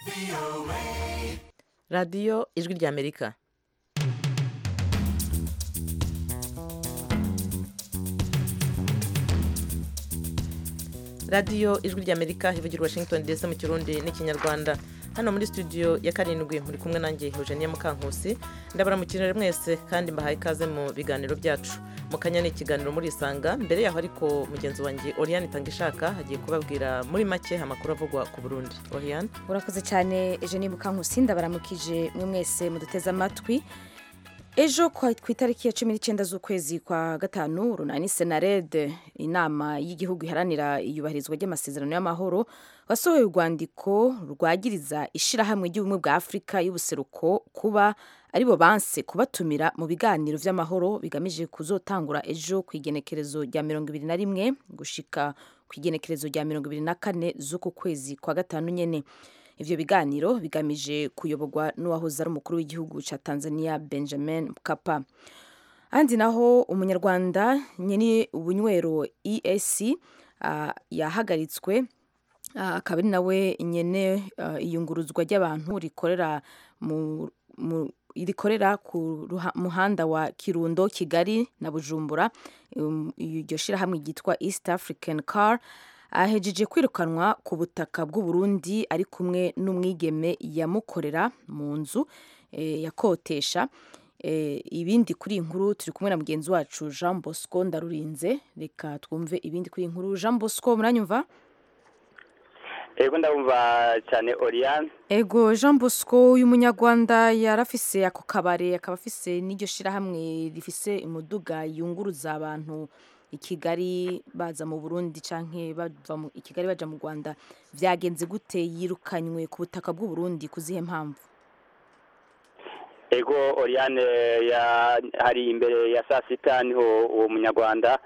radiyo ijwi ry'amerika radiyo ijwi ry'amerika ivugira washington dc mu kirundi n'ikinyarwanda hano muri studio ya karindwi muri kumwe nanjye eugenia mukankusi ndabaramukirire mwese kandi mbahaye ikaze mu biganiro byacu mu kanya ni ikiganiro muri isanga mbere yaho ariko mugenzi wanjye oriane itangishaka hagiye kubabwira muri make amakuru avugwa ku burundi oriane urakoze cyane eugenie mukankusi ndabaramukije mwe mwese muduteze amatwi ejo ku itariki ya cumi n'icyenda z'ukwezi kwa gatanu runani senarede inama y'igihugu iharanira iyubahirizwa ry'amasezerano y'amahoro wasohoye urwandiko rwagiriza ishyirahamwe ry'ubumwe bwa afurika y'ubuseruko kuba aribo banse kubatumira mu biganiro by'amahoro bigamije kuzotangura ejo ku igenekerezo rya mirongo ibiri na rimwe gushika ku igenekerezo rya mirongo ibiri na kane z'uku kwezi kwa gatanu nyine ivyo biganiro bigamije kuyoborwa n'uwahoze ari umukuru w'igihugu ca Tanzania Benjamin Mkapa ahandi naho umunyarwanda nyene ubunywero EAC uh, yahagaritswe akaba uh, ari nawe nyene uh, iyunguruzwa ry'abantu rikorera mu, mu rikorera ku muhanda wa Kirundo Kigali na Bujumbura iryo um, shirahamwe ryitwa East African Car ahejeje kwirukanwa ku butaka bw'u Burundi ari kumwe n'umwigeme yamukorera mu nzu e, yakotesha e, ibindi kuri inkuru turi kumwe na mugenzi wacu Jean Bosco Ndarurinze reka twumve ibindi kuri inkuru Jean Bosco muranyumva Ego ndabumva cyane Oriane Ego Jean Bosco uyu munyarwanda yarafise ako kabare akaba afise n'iryo shirahamwe rifise umuduga yunguruza abantu i Kigali baza mu Burundi canke bava i Kigali baja mu Rwanda vyagenze gute yirukanywe ku butaka bw'u Burundi kuzihe mpamvu ego Oriane ya hari imbere ya saa sita niho uwo munyarwanda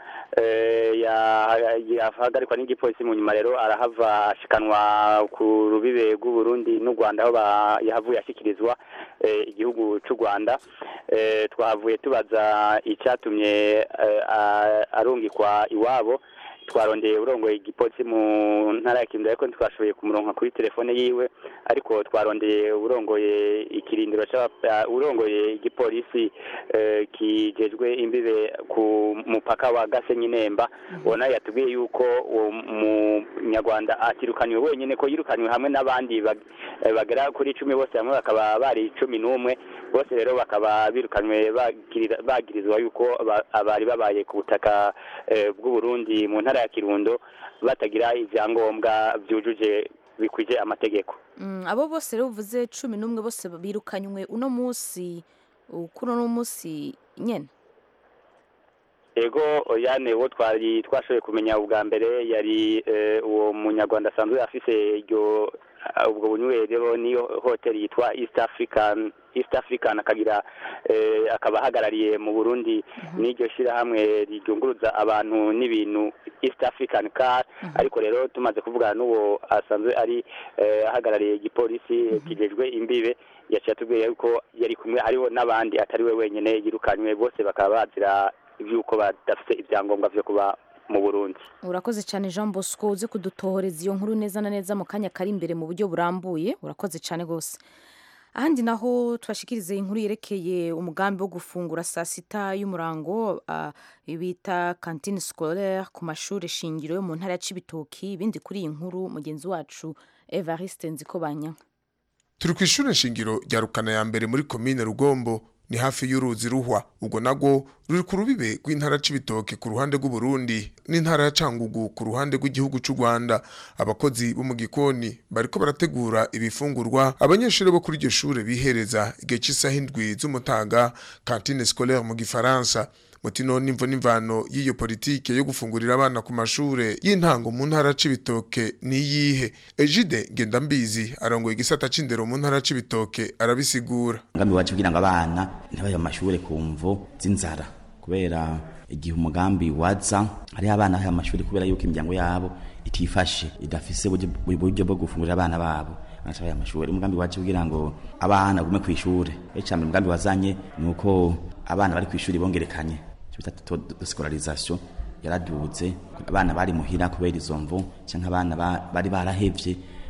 yahagarikwa n'igipolisi mu nyuma rero arahava ashikanwa ku rubibe rw'u Burundi n'u Rwanda aho yahavuye ashyikirizwa igihugu cy'u Rwanda twahavuye tubaza icyatumye arungikwa iwabo twarondeye urongoye igipolisi mu ntara ya Kirundo ariko ntitwashoboye kumuronka kuri telefone yiwe ariko twarondeye urongoye ikirindiro urongoye igipolisi kijejwe imbibe ku mupaka wa Gasenyi Nemba ubona yatubwiye yuko uwo munyarwanda atirukanywe wenyine ko yirukanywe hamwe n'abandi bagera kuri icumi bose hamwe bakaba bari cumi n'umwe bose rero bakaba birukanywe bagirizwa yuko bari babaye ku butaka bw'u Burundi mu ntara ya Kirundo batagira ibyangombwa byujuje bikwije amategeko abo bose rero uvuze cumi n'umwe bose birukanywe uno munsi kuri uno munsi nyine ego yane uwo twari twashoboye kumenya ubwa mbere yari uwo munyarwanda asanzwe afise iryo ubwo bunywero niyo hoteli yitwa east african east african akagira akaba ahagarariye mu burundi n'iryo shyirahamwe ryunguruza abantu n'ibintu east african car ariko rero tumaze kuvugana n'uwo asanzwe ari ahagarariye igipolisi kijejwe imbibe yaciye atubwiye yuko yari kumwe hariho n'abandi atari we wenyine yirukanywe bose bakaba bazira iby'uko badafite ibyangombwa byo kuba mu Burundi urakoze cyane Jean Bosco uzi kudutohoreza iyo nkuru neza na neza mu kanya kari imbere mu buryo burambuye urakoze cyane rwose ahandi naho tubashikirize inkuru yerekeye umugambi wo gufungura saa sita y'umurango uh, bita cantine scolaire ku mashuri shingiro yo mu ntara ya Cibitoki ibindi kuri iyi nkuru mugenzi wacu Evariste Nzikobanya turi ku ishuri shingiro rya Rukana ya mbere muri komine Rugombo ni hafi y'uruzi ruhwa ubwo nagwo ruri ku rubibe rw'intara c'ibitoke ku ruhande rw'u Burundi n'intara ya Cangugu ku ruhande rw'igihugu c'u Rwanda abakozi bo mu gikoni bariko barategura ibifungurwa abanyeshuri bo kuri iryo shure bihereza igihe cy'isaha indwi z'umutaga cantine scolaire mu gifaransa mutino n'imvo n'imvano y'iyo politike yo gufungurira abana ku mashure y'intango mu ntara c'ibitoke niyihe Ejide Ngendambizi arongoye igisata c'indero mu ntara c'ibitoke arabisigura umugambi wacu kugira ngo abana ntibaje mu mashure ku mvo z'inzara kubera igihe umugambi waza hariho abana bahe amashuri kubera yuko imiryango yabo itifashe idafise uburyo bwo gufungurira abana babo banacabaye amashuri umugambi wacu kugira ngo abana gume ku ishure ecambere umugambi wazanye ni uko abana bari ku ishuri bongerekanye bita scolarisation yaraduze abana bari muhira kubera izo mvu canke abana bari barahevye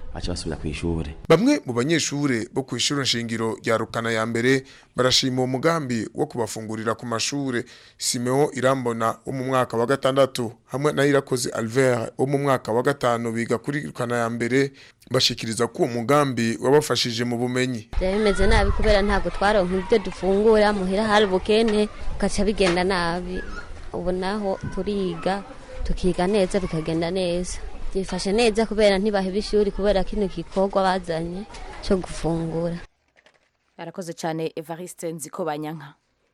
baca basubira ku ishure bamwe mu banyeshure bo ku ishure nshingiro rya rukana ya mbere barashima uwo mugambi wo kubafungurira ku mashure simeo irambona wo mu mwaka wa gatandatu hamwe na irakoze alvert wo mu mwaka wa gatanu biga kuri rukana ya mbere bashikiriza ko uwo mugambi wabafashije mu bumenyi byari bimeze nabi kubera ntabwo twaronka ibyo dufungura muhira hari ubukene bigaca bigenda nabi ubu naho turiga tukiga neza bikagenda neza byifashe neza kubera ntibaheba ishuri kubera kino gikorwa bazanye cyo gufungura arakoze cyane evariste nziko banyanka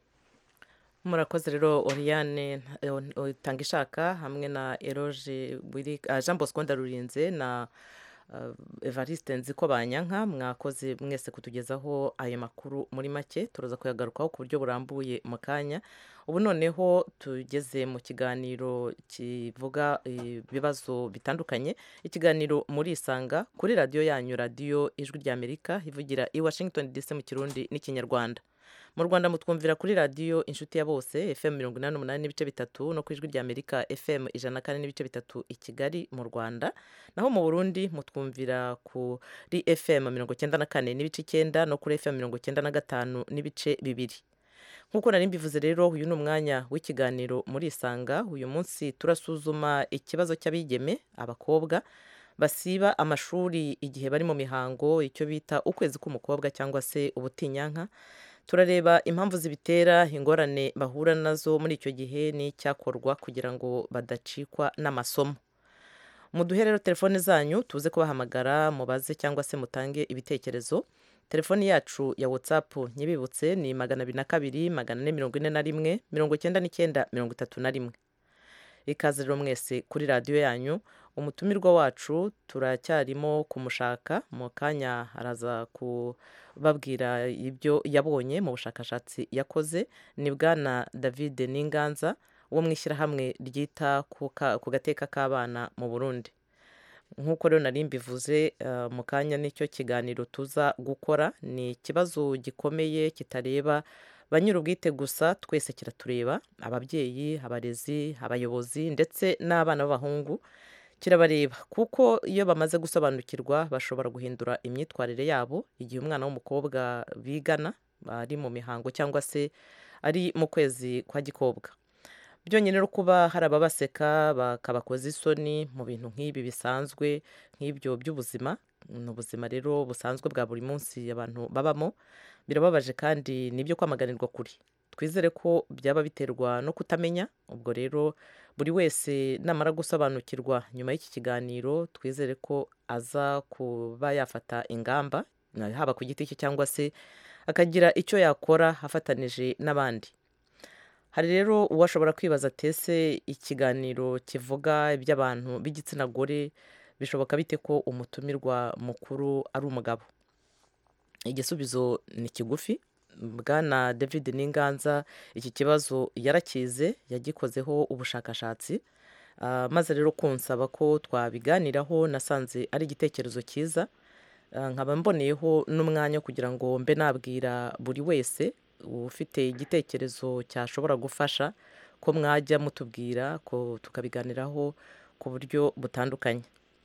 murakoze rero oriane utanga ishaka hamwe na eroge jean bosco ndarurinze na evariste nziko banyanka mwakoze mwese kutugezaho ayo makuru muri make turaza kuyagarukaho ku buryo burambuye mu kanya ubu noneho tugeze mu kiganiro kivuga ibibazo bitandukanye ikiganiro muri isanga kuri radiyo yanyu radiyo ijwi ry'amerika ivugira i washington dc mu kirundi n'ikinyarwanda mu rwanda mutwumvira kuri radiyo inshuti ya bose fm mirongo inani n'umunani n'ibice bitatu no ku ijwi ry'amerika fm ijana na kane n'ibice bitatu i kigali mu rwanda naho mu burundi mutwumvira kuri fm mirongo icyenda na kane n'ibice icyenda no kuri fm mirongo icyenda na gatanu n'ibice bibiri nk'uko nari mbivuze rero uyu ni umwanya w'ikiganiro muri isanga uyu munsi turasuzuma ikibazo cy'abigeme abakobwa basiba amashuri igihe bari mu mihango icyo bita ukwezi k'umukobwa cyangwa se ubutinyanka turareba impamvu zibitera ingorane bahura nazo muri icyo gihe n'icyakorwa kugira ngo badacikwa n'amasomo muduhe rero telefone zanyu tuze kubahamagara mubaze cyangwa se mutange ibitekerezo telefoni yacu ya watsapu nyibibutse ni magana abiri na kabiri magana ane mirongo ine na rimwe mirongo icyenda n'icyenda mirongo itatu na rimwe ikaze rero mwese kuri radiyo yanyu umutumirwa wacu turacyarimo kumushaka mu kanya araza kubabwira ibyo yabonye mu bushakashatsi yakoze ni bwana david n'inganza wo mu ishyirahamwe ryita ku gateka k'abana mu burundi nk'uko rero nari mbivuze mu kanya nicyo kiganiro tuza gukora ni ikibazo gikomeye kitareba ba nyir'ubwite gusa twese kiratureba ababyeyi abarezi abayobozi ndetse n'abana b'abahungu kirabareba kuko iyo bamaze gusobanukirwa bashobora guhindura imyitwarire yabo igihe umwana w'umukobwa bigana ari mu mihango cyangwa se ari mu kwezi kwa gikobwa byonyine no kuba hari ababaseka bakabakoza isoni mu bintu nk'ibi bisanzwe nk'ibyo by'ubuzima ni ubuzima rero busanzwe bwa buri munsi abantu babamo birababaje kandi nibyo kwamaganirwa kuri twizere ko byaba biterwa no kutamenya ubwo rero buri wese namara gusobanukirwa nyuma y'iki kiganiro twizere ko aza kuba yafata ingamba haba ku giti cye cyangwa se akagira icyo yakora afatanije n'abandi hari rero uwashobora kwibaza tese ikiganiro kivuga iby'abantu b'igitsina gore bishoboka bite ko umutumirwa mukuru ari umugabo igisubizo ni kigufi bwana david n'inganza iki kibazo yarakize yagikozeho ubushakashatsi maze rero kunsaba ko twabiganiraho nasanze ari igitekerezo cyiza nkaba mboneyeho n'umwanya kugira ngo mbe nabwira buri wese ufite igitekerezo cyashobora gufasha ko mwajya mutubwira ko tukabiganiraho ku buryo butandukanye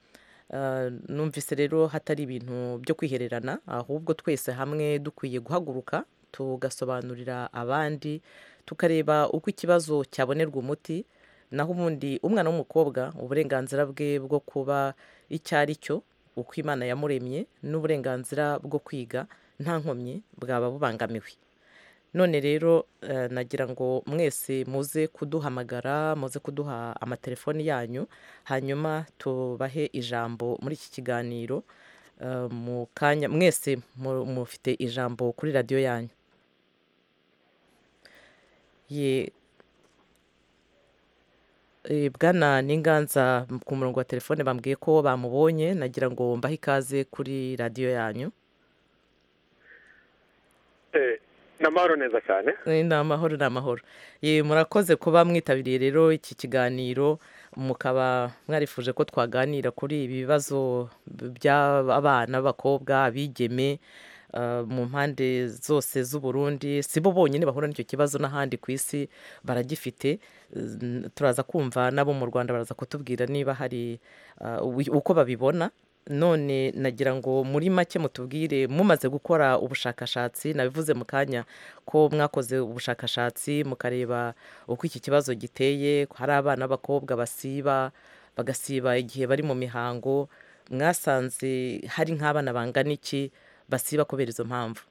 numvise rero hatari ibintu byo kwihererana ahubwo twese hamwe dukwiye guhaguruka tugasobanurira abandi tukareba uko ikibazo cyabonerwa umuti naho ubundi umwana w'umukobwa uburenganzira bwe bwo kuba icyo ari cyo uko imana yamuremye n'uburenganzira bwo kwiga nta nkomyi bwaba bubangamiwe none rero nagira ngo mwese muze kuduhamagara muze kuduha amatelefoni yanyu hanyuma tubahe ijambo muri iki kiganiro mu kanya mwese mufite ijambo kuri radiyo yanyu bwana n'inganza ku murongo wa telefone bambwiye ko bamubonye nagira ngo mbahe ikaze kuri radiyo yanyu ni amahoro neza cyane ni amahoro ni amahoro murakoze kuba mwitabiriye rero iki kiganiro mukaba mwarifuje ko twaganira kuri ibi bibazo by'abana b'abakobwa abigeme mu mpande zose z'uburundi si bo bonyine bahura n'icyo kibazo n'ahandi ku isi baragifite turaza kumva n'abo mu rwanda baraza kutubwira niba hari uko babibona none nagira ngo muri make mutubwire mumaze gukora ubushakashatsi nabivuze mu kanya ko mwakoze ubushakashatsi mukareba uko iki kibazo giteye hari abana b'abakobwa basiba bagasiba igihe bari mu mihango mwasanze hari nk'abana bangana iki basiba kubera izo mpamvu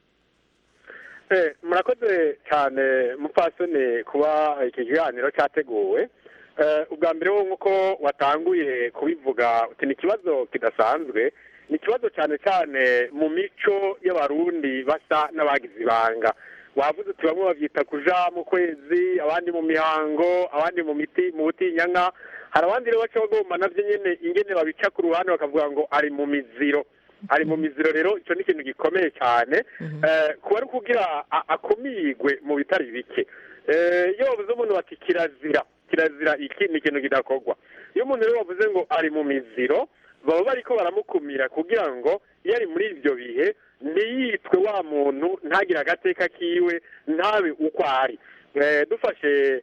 Eh, murakoze cyane mupfasoni kuba iki kiganiro cyateguwe Eh, ubwa mbere wo nk'uko watanguye kubivuga uti ni ikibazo kidasanzwe ni ikibazo cyane cyane mu mico y'abarundi basa n'abagize ibanga wavuze uti bamwe babyita kuja mu kwezi abandi mu mihango abandi mu miti mu butinyanka hari abandi rero baca bagomba nabyo nyene ingene babica ku ruhande bakavuga ngo ari mu miziro ari mu miziro rero icyo ni ikintu gikomeye cyane Eh, kuba ari ukugira a- akumigwe mu bitari bike Eh, iyo bavuze umuntu bati kirazira kirazira iki ni ikintu kidakorwa iyo umuntu rero bavuze ngo ari mu miziro baba bariko baramukumira kugira ngo iyo ari muri ibyo bihe ntiyitwe wa muntu ntagire agateka kiwe ntabe uko ari Eh, dufashe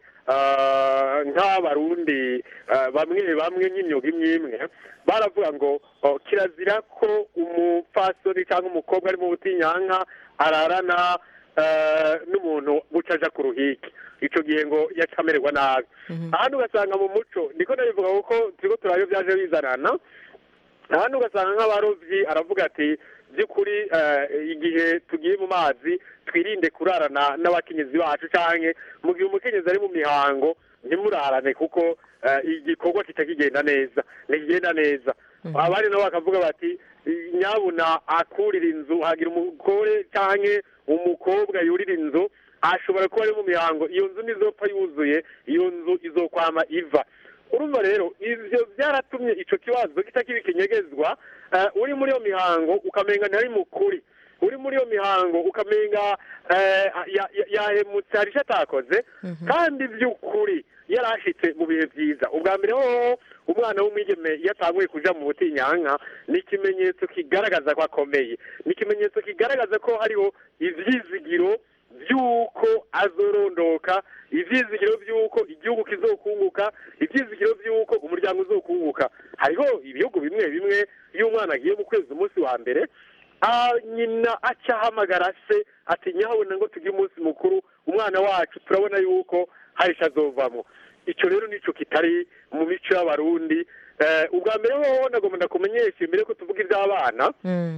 ah, nk'abarundi ah, bamwe bamwe nk'imyuga imwe imwe baravuga ngo oh, kirazira ko umupfasoni cyangwa umukobwa ari mu butinyanka ararana eh, n'umuntu buca aja ku ruhike ico gihe ngo yaca amererwa nabi ahandi ugasanga mu muco niko ndabivuga kuko turiko turayo byaje bizanana ahandi ugasanga nk'abarovyi aravuga ati by'ukuri eh, igihe tugiye mu mazi twirinde kurarana n'abakenyezi bacu canke mu gihe umukenyezi ari mu mihango ntimurarane kuko eh, igikorwa kica kigenda neza ntikigenda neza abandi nabo bakavuga bati nyabuna akurira inzu hagira umugore canke umukobwa yurira inzu ashobora kuba ari mu mihango iyo nzu ntizopfa yuzuye iyo nzu izokwama iva urumva rero ivyo byaratumye ico kibazo kitakiba ikinyegezwa eh, uri muri iyo mihango ukamenga ntari mukuri uri muri iyo mihango ukamenga eh, ya- ya- yahemutse hari icyo atakoze kandi by'ukuri yari ashitse mu bihe byiza ubwa mbere hoho umwana w'umwigeme iyo atanguye kuja mu butinyanka ni ikimenyetso kigaragaza ko akomeye ni ikimenyetso kigaragaza ko hariho ivyizigiro by'uko azorondoka ivyizigiro by'uko igihugu kizokunguka ivyizigiro by'uko umuryango uzokunguka hariho ibihugu bimwe bimwe iyo umwana agiye mu kwezi umunsi wa mbere ah, nyina aca ahamagara se ati nyabona ngo tugire umunsi mukuru umwana wacu turabona yuko hari ico azovamo ico rero nico kitari mu mico y'abarundi Eh, ubwa mbere hoho nagomba ndakumenyesha imbere ko tuvuga ivy'abana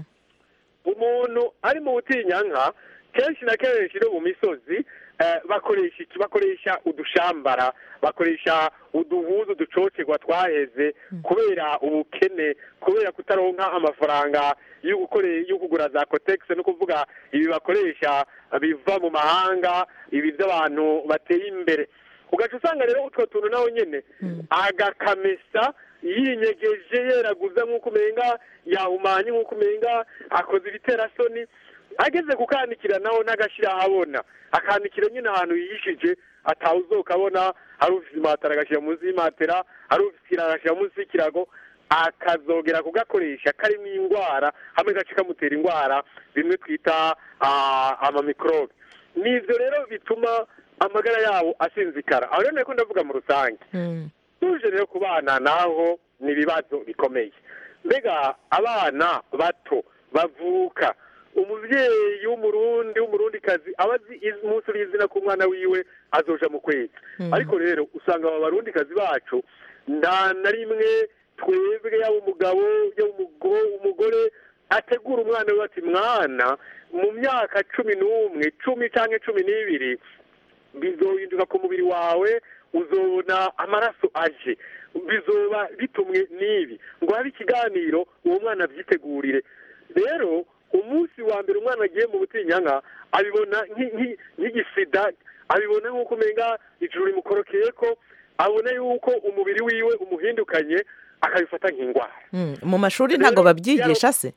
umuntu ari mu butinyanka kenshi na kenshi no mu misozi eh, bakoresha iki bakoresha udushambara bakoresha uduhuzu ducocerwa twaheze kubera ubukene kubera kutaronka amafaranga yo gukore yo kugura za cotex no kuvuga ibi bakoresha biva mu mahanga ibi by'abantu bateye imbere ugaca usanga rero utwo tuntu nawe nyene agakamesa yinyegeje yeraguza nk'uko umenga yahumanye nk'uko umenga akoze ibiterasoni ageze kukanikira naho n'agashyira ahabona akanikira nyine ahantu yihishije atawuzoka abona ari ufite imatera agashyira munsi y'imatera ari ufite ikirago agashyira munsi y'ikirago akazogera kugakoresha karimo indwara hamwe gace kamutera indwara bimwe twita ah, amamikorobe nivyo rero bituma amagara yabo asinzikara aho rero niko ndavuga mu rusange tuje rero ku bana naho ni ibibazo bikomeye mbega abana bato bavuka umubyeyi w'umurundi w'umurundikazi aba azi iz- umunsi uri izina ku mwana wiwe azoja mu kwezi ariko rero usanga aba barundikazi bacu nta na rimwe twebwe yaba umugabo yaba umugo- umugore ategura umwana we ati mwana mu myaka cumi n'umwe cumi canke cumi n'ibiri bizohinduka ku mubiri wawe uzobona amaraso aje bizoba bitumwe n'ibi ngo habe ikiganiro uwo mwana abyitegurire rero umunsi wa mbere umwana agiye mu butinyanka abibona nki- nki- nk'igisida abibona nk'uko umenga ijuru rimukorokeye ko abona yuko umubiri wiwe umuhindukanye akabifata nk'indwara Mm, mu mashuri ntabwo babyigisha se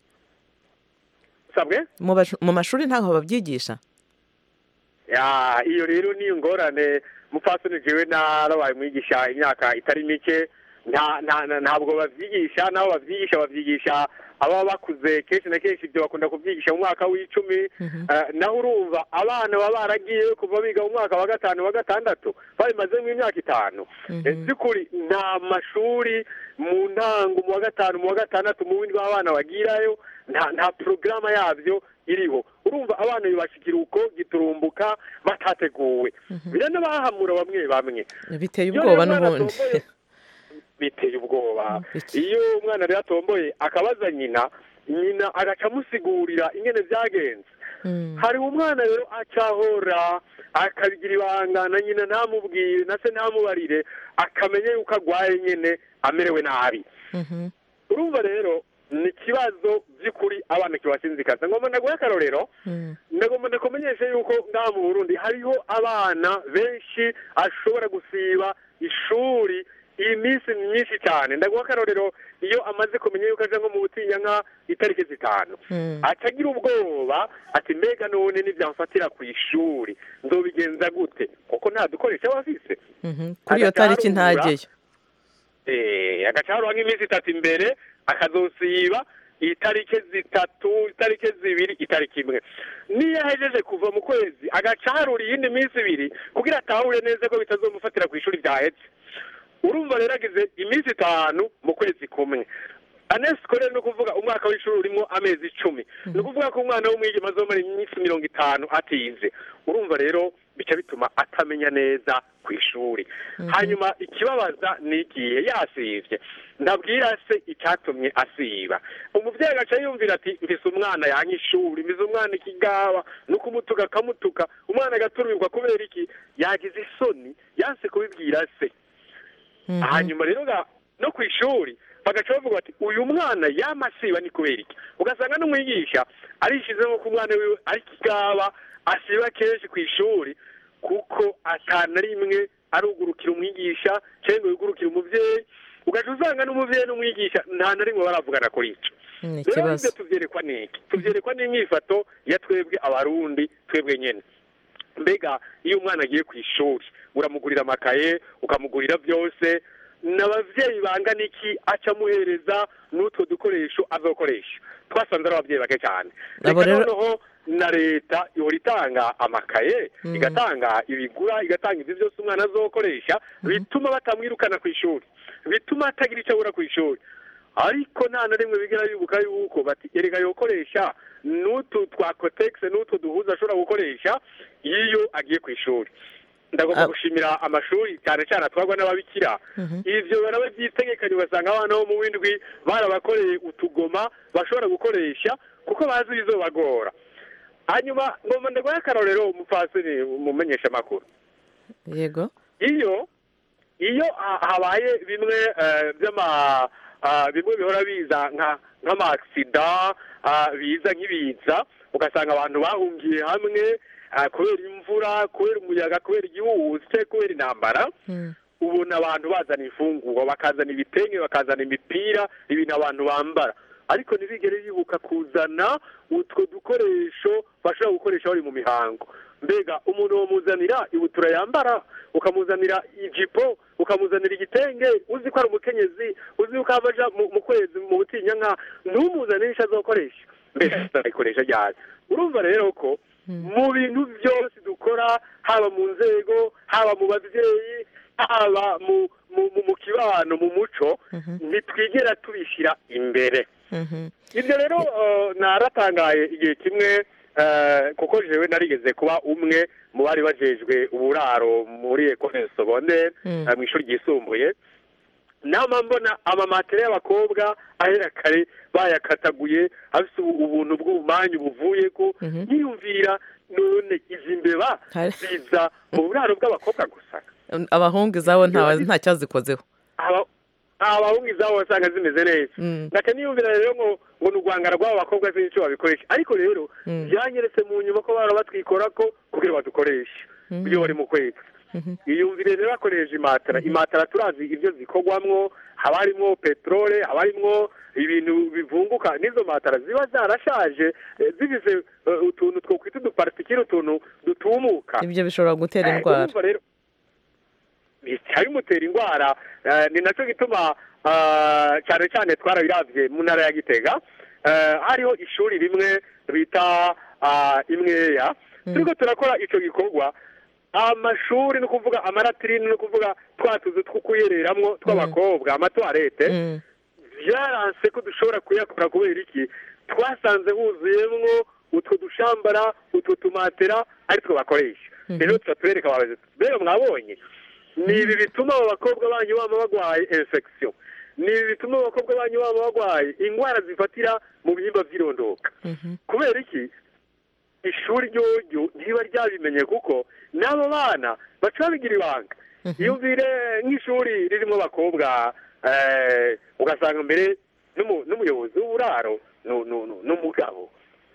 sabwe Mu bashu- mu mashuri ntabwo babyigisha ya iyo rero ni ingorane mupfasoni jewe narabaye mwigisha imyaka itari mike nta nta nta- ntabwo babyigisha n'abo babyigisha babyigisha ababa bakuze kenshi na kenshi ibyo bakunda kubyigisha mu mwaka w'icumi Eh, naho urumva abana baba baragiye kuva biga mu mwaka wa gatanu wa gatandatu babimazemo imyaka itanu Eh, by'ukuri nta mashuri mu ntango mu wa gatanu mu wa gatandatu mu bindi abana bagirayo nta nta porogaramu yabyo iriho urumva abana bibashikira uko giturumbuka batateguwe biranabahamura bamwe bamwe biteye Iyo ubwoba rero umwana n'ubundi atomboye, biteye ubwoba Iki? iyo umwana rero atomboye akabaza nyina nyina agaca amusigurira ingene byagenze Mm. hari umwana rero acahora akabigira ibanga na nyina ntamubwire na se ntamubarire akamenya yuko agwaye nyine amerewe nabi Mhm. urumva rero ni ikibazo by'ukuri abana kibashinzikaza ngomba ndaguhe akarorero Mm. ndagomba ndakumenyeshe yuko ngaha mu burundi hariho abana benshi ashobora gusiba ishuri iminsi myinshi cyane ndaguha akarorero iyo amaze kumenya yuko aja nko mu butinyanka itariki zitanu Mm. atagira ubwoba ati mbega none nibyamfatira ku ishuri nzobigenza gute kuko nta dukoresha aba afise Mhm. kuri iyo tariki Agacarura. ntageyo Eh, agacaruha nk'iminsi itatu imbere akazosiba itariki zitatu itariki zibiri itariki imwe niyo ahejeje kuva mu kwezi agacarura iyindi minsi ibiri kugira atahure neza ko bitazomufatira ku ishuri ryahetse urumva rero agize iminsi itanu mu kwezi kumwe anesiko rero ni ukuvuga umwaka w'ishuri urimo amezi icumi ni ukuvuga ko umwana w'umwigema azomara iminsi mirongo itanu atize urumva rero bica bituma atamenya neza ku ishuri hanyuma ikibabaza ni igihe yasivye ndabwira se icyatumye asiba umuvyeyi agaca yumvira ati mfise umwana yanka ishuri mfise umwana ikigaba no kumutuka akamutuka umwana agaturumirwa kubera iki yagize isoni yanse kubibwira se hanyuma rero ga- no ku ishuri bagaca bavuga bati uyu mwana yamasiba ni kubera iki ugasanga n'umwigisha arishizemo ko umwana wiwe ari kigaba asiba kenshi ku ishuri kuko atana rimwe arugurukira umwigisha cyangwa yugurukira umuvyeyi ugaca usanga n'umuvyeyi n'umwigisha nta na rimwe baravugana kuri ico ni rero ikibazo ibyo tuvyerekwa n'iki tuvyerekwa n'inyifato ya twebwe abarundi twebwe nyene mbega iyo umwana agiye ku ishuri uramugurira amakaye ukamugurira byose n'abavyeyi bangana iki aca amuhereza n'utwo dukoresho azokoresha twasanze ari abavyeyi bake cyane Abo reka rero- noneho na leta ihora itanga amakaye igatanga ibigura igatanga ibyo byose umwana azokoresha bituma batamwirukana ku ishuri bituma atagira icyo abura ku ishuri ariko nta na rimwe bigira bibuka yuko bati erega yokoresha n'utu twa kotegisi n'utwo duhuza ashobora gukoresha iyo agiye ku ishuri ndagomba Ah. gushimira amashuri cyane cyane atwarwa n'ababikira ivyo barabavyitegekanye ugasanga abana bo mu windwi barabakoreye utugoma bashobora gukoresha kuko bazi bizobagora hanyuma ngomba ndaguhe akarorero umupfasini umumenyesha amakuru yego iyo iyo ha- habaye bimwe eh, by'ama ah, bimwe bihora biza nka nk'amaksida biza nk'ibiza ugasanga abantu bahungiye hamwe ah, kubera imvura kubera umuyaga kubera igihuhusi kubera intambara Mm. ubona abantu bazana imfungurwa bakazana ibitenge bakazana imipira ibintu abantu bambara ariko ntibigere bibuka kuzana utwo dukoresho bashobora gukoresha bari mu mihango mbega umuntu wamuzanira ibutura yambara ukamuzanira ijipo ukamuzanira igitenge uzi ko ari umukenyezi uzi ko ava aja mu mu kwezi mu butinyanka ntumuzanire icyo azokoresha mbega azayikoresha ryari urumva rero ko mu bintu byose dukora haba mu nzego haba mu babyeyi haba mu mu mu- mu kibano mu muco ntitwigera tubishyira imbere Mhm. ibyo rero eh, naratangaye igihe kimwe eh, kuko jewe narigeze kuba umwe mu bari bajejwe uburaro muri ekole sobonere Mm. mu ishuri ryisumbuye nama mbona amamatera y'abakobwa ahera kare bayakataguye afite ubu- ubuntu bw'ubumanyu buvuye ko Mhm. yiyumvira none izi mbeba Hari- ziza mu buraro bw'abakobwa gusa abahungu izabo nta nta cyazikozeho aba abahungu izabo basanga zimeze neza Mm. ndaka niyumvira rero ngo ngo ni urwangara rw'abo bakobwa sinzi icyo babikoresha ariko rero Mm. byanyeretse mu nyuma ko bara batwikora ko kugira badukoreshe iyo bari mu kwezi iyumvire rero bakoresheje imatara imatara turazi ibyo zikorwamwo haba harimwo peterole haba harimwo ibintu bivunguka n'izo matara ziba zarashaje eh, zigize eh, utuntu twokwita udupartikire utuntu dutumuka ibyo bishobora gutera Eh, indwara urumva rero bica bimutera indwara eh, ni nacyo gituma ah, cyane cyane twarabiravye mu ntara ya gitega eh, hariho ishuri rimwe bita ah, imweya turiko turakora ico gikorwa amashuri ni ukuvuga amaratirine ni ukuvuga twa tuzu two kuyereramwo tw'abakobwa amatwarete Mm. byaranse ko dushobora kuyakora kubera iki twasanze huzuyemwo utwo dushambara utwo tumatera ari two bakoresha rero tuba tubereka abayobozi rero mwabonye ni ibi bituma abo bakobwa banyu baba barwaye infection ni ibi bituma abo bakobwa banyu baba barwaye indwara zifatira mu bihimba by'irondoka kubera iki ishuri ryoryo ntiba ryabimenye kuko n'abo bana baca babigira ibanga iyumvire nk'ishuri ririmo abakobwa eh, ugasanga mbere n'umu- n'umuyobozi w'uburaro nu- nu- nu- n'umugabo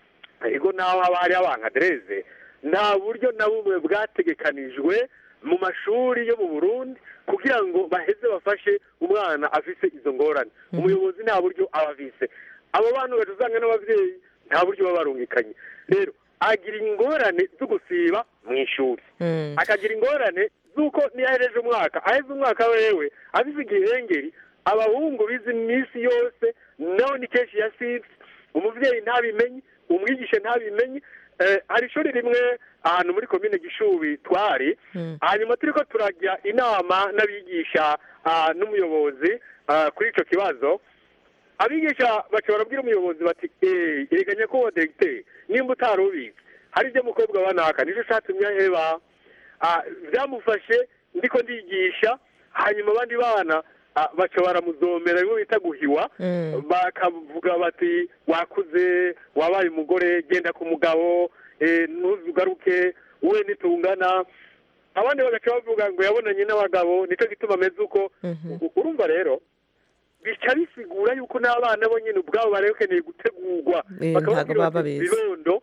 ariko naho haba hari abankadereze nta buryo na bumwe bwategekanijwe mu mashuri yo mu burundi kugira ngo baheze bafashe umwana afise izo ngorane umuyobozi nta buryo aba afise abo bantu ugaca usanga n'ababyeyi nta buryo baba barungikanye rero agira ingorane zo gusiba mu ishuri Mm. akagira ingorane z'uko niyo ahereje umwaka aheze umwaka wewe afise igihengeri abahungu bize iminsi yose nawe ni kenshi yasibye umuvyeyi ntabimenye umwigisha ntabimenye eh, hari ishuri rimwe ahantu muri komine gishubi twari hanyuma turiko turajya inama n'abigisha ah, n'umuyobozi ah, kuri ico kibazo abigisha baca barabwira umuyobozi bati eee erega nyakubahwa diregiteri nimba utari ubizi hari ibyo mukobwa banaka nicyo catumye aheba Ah, byamufashe ndiko ndigisha hanyuma abandi bana ah, baca baramuzomera bimwe bita guhiwa Mm. bakavuga bati wakuze wabaye umugore genda ku mugabo eh, ntuzugaruke we nitungana abandi bagaca bavuga ngo yabonanye n'abagabo nicyo gituma ameze uko U- urumva rero bica bisigura yuko n'abana bo nyine ubwabo bari bakeneye gutegurwa Eh, bakababwira ntabwo baba bati, babizi. bibondo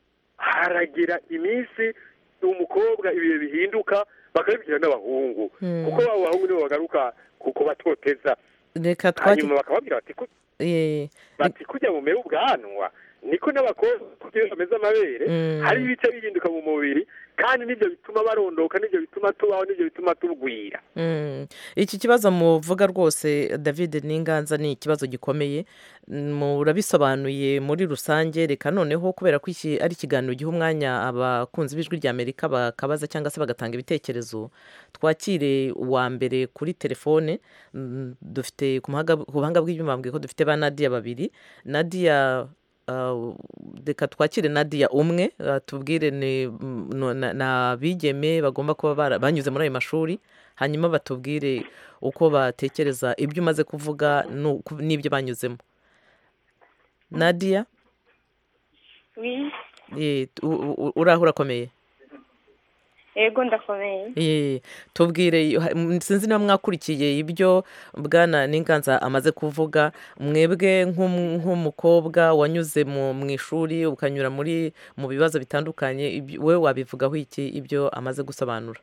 haragira iminsi umukobwa ibihe bihinduka bakabibwira n'abahungu Mm. kuko abo bahungu nibo bagaruka kuko batoteza reka twaki hanyuma bakababwira bati "Ku- eh, bati kujya mu mera ubwanwa niko n'abakobwa kugira bameze amabere Mm. hari ibice bihinduka mu mubiri kandi nibyo bituma barondoka nibyo bituma tubaho nibyo bituma tugwira Mm. iki kibazo muvuga rwose david n'inganza ni ikibazo gikomeye murabisobanuye muri rusange reka noneho kubera ko iki ari ikiganiro giha umwanya abakunzi b'ijwi rya amerika bakabaza cyangwa se bagatanga ibitekerezo twakire uwa mbere kuri telefone Mm, dufite ku muhaga- ku buhanga bw'ibyuma bambwiye ko dufite ba nadiya babiri nadiya Uh, reka twakire nadiya umwe uh, tubwire ni mm, no- na- ni abigeme bagomba kuba bara- banyuze muri ayo mashuri hanyuma batubwire uko batekereza ibyo umaze kuvuga n'uko- n'ibyo banyuzemo nadiya Oui, eh, u- u- uraho urakomeye yego ndakomeye Eh, tubwire ha- m- sinzi niba mwakurikiye ibyo bwana n'inganza amaze kuvuga mwebwe nk'um- nk'umukobwa wanyuze mu mu ishuri ukanyura muri mu bibazo bitandukanye ibyo- wowe wabivugaho iki ibyo amaze gusobanura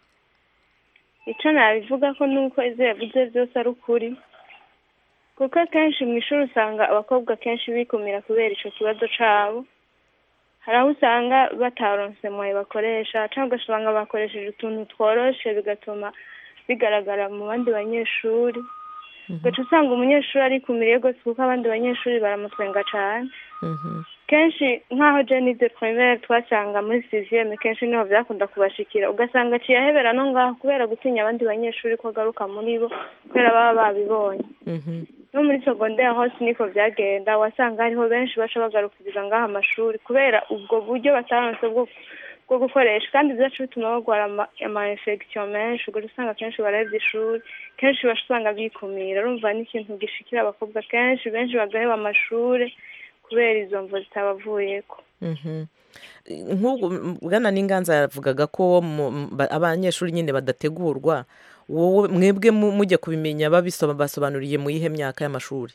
icyo nabivuga ko nuko ibyo yavuze byose ari ukuri kuko akenshi mu ishuri usanga abakobwa kenshi bikumira kubera icyo kibazo cyabo hari aho usanga bataronse moye bakoresha cyangwa ugasanga bakoresheje utuntu tworoshe bigatuma bigaragara mu bandi banyeshuri ugaca usanga umunyeshuri arikumiriye rwose kuko abandi banyeshuri baramutwenga cyane Mhm. kenshi nk'aho jenide twemere twasanga muri siziyeme kenshi niho byakunda kubashikira ugasanga aciye ahebera no ngaho kubera gutinya abandi banyeshuri ko agaruka muri bo kubera baba babibonye Mhm. no muri segonderi hose niko byagenda wasanga hariho benshi baca bagarukiriza ngaho amashuri kubera ubwo buryo bataronse bwo bwo gukoresha kandi byacu bituma barwara ama- ama infection menshi ubwo usanga kenshi barahevye ishuri kenshi baca usanga bikumira urumva ni ikintu gishikira abakobwa kenshi benshi bagaheba amashuri kubera izo mvo zitabavuyeko Mhm. nk'ubwo m- bwana n'inganza yavugaga ko mu- m- ba- abanyeshuri nyine badategurwa wowe mwebwe mu- mujya kubimenya babisoma basobanuriye mu yihe myaka y'amashuri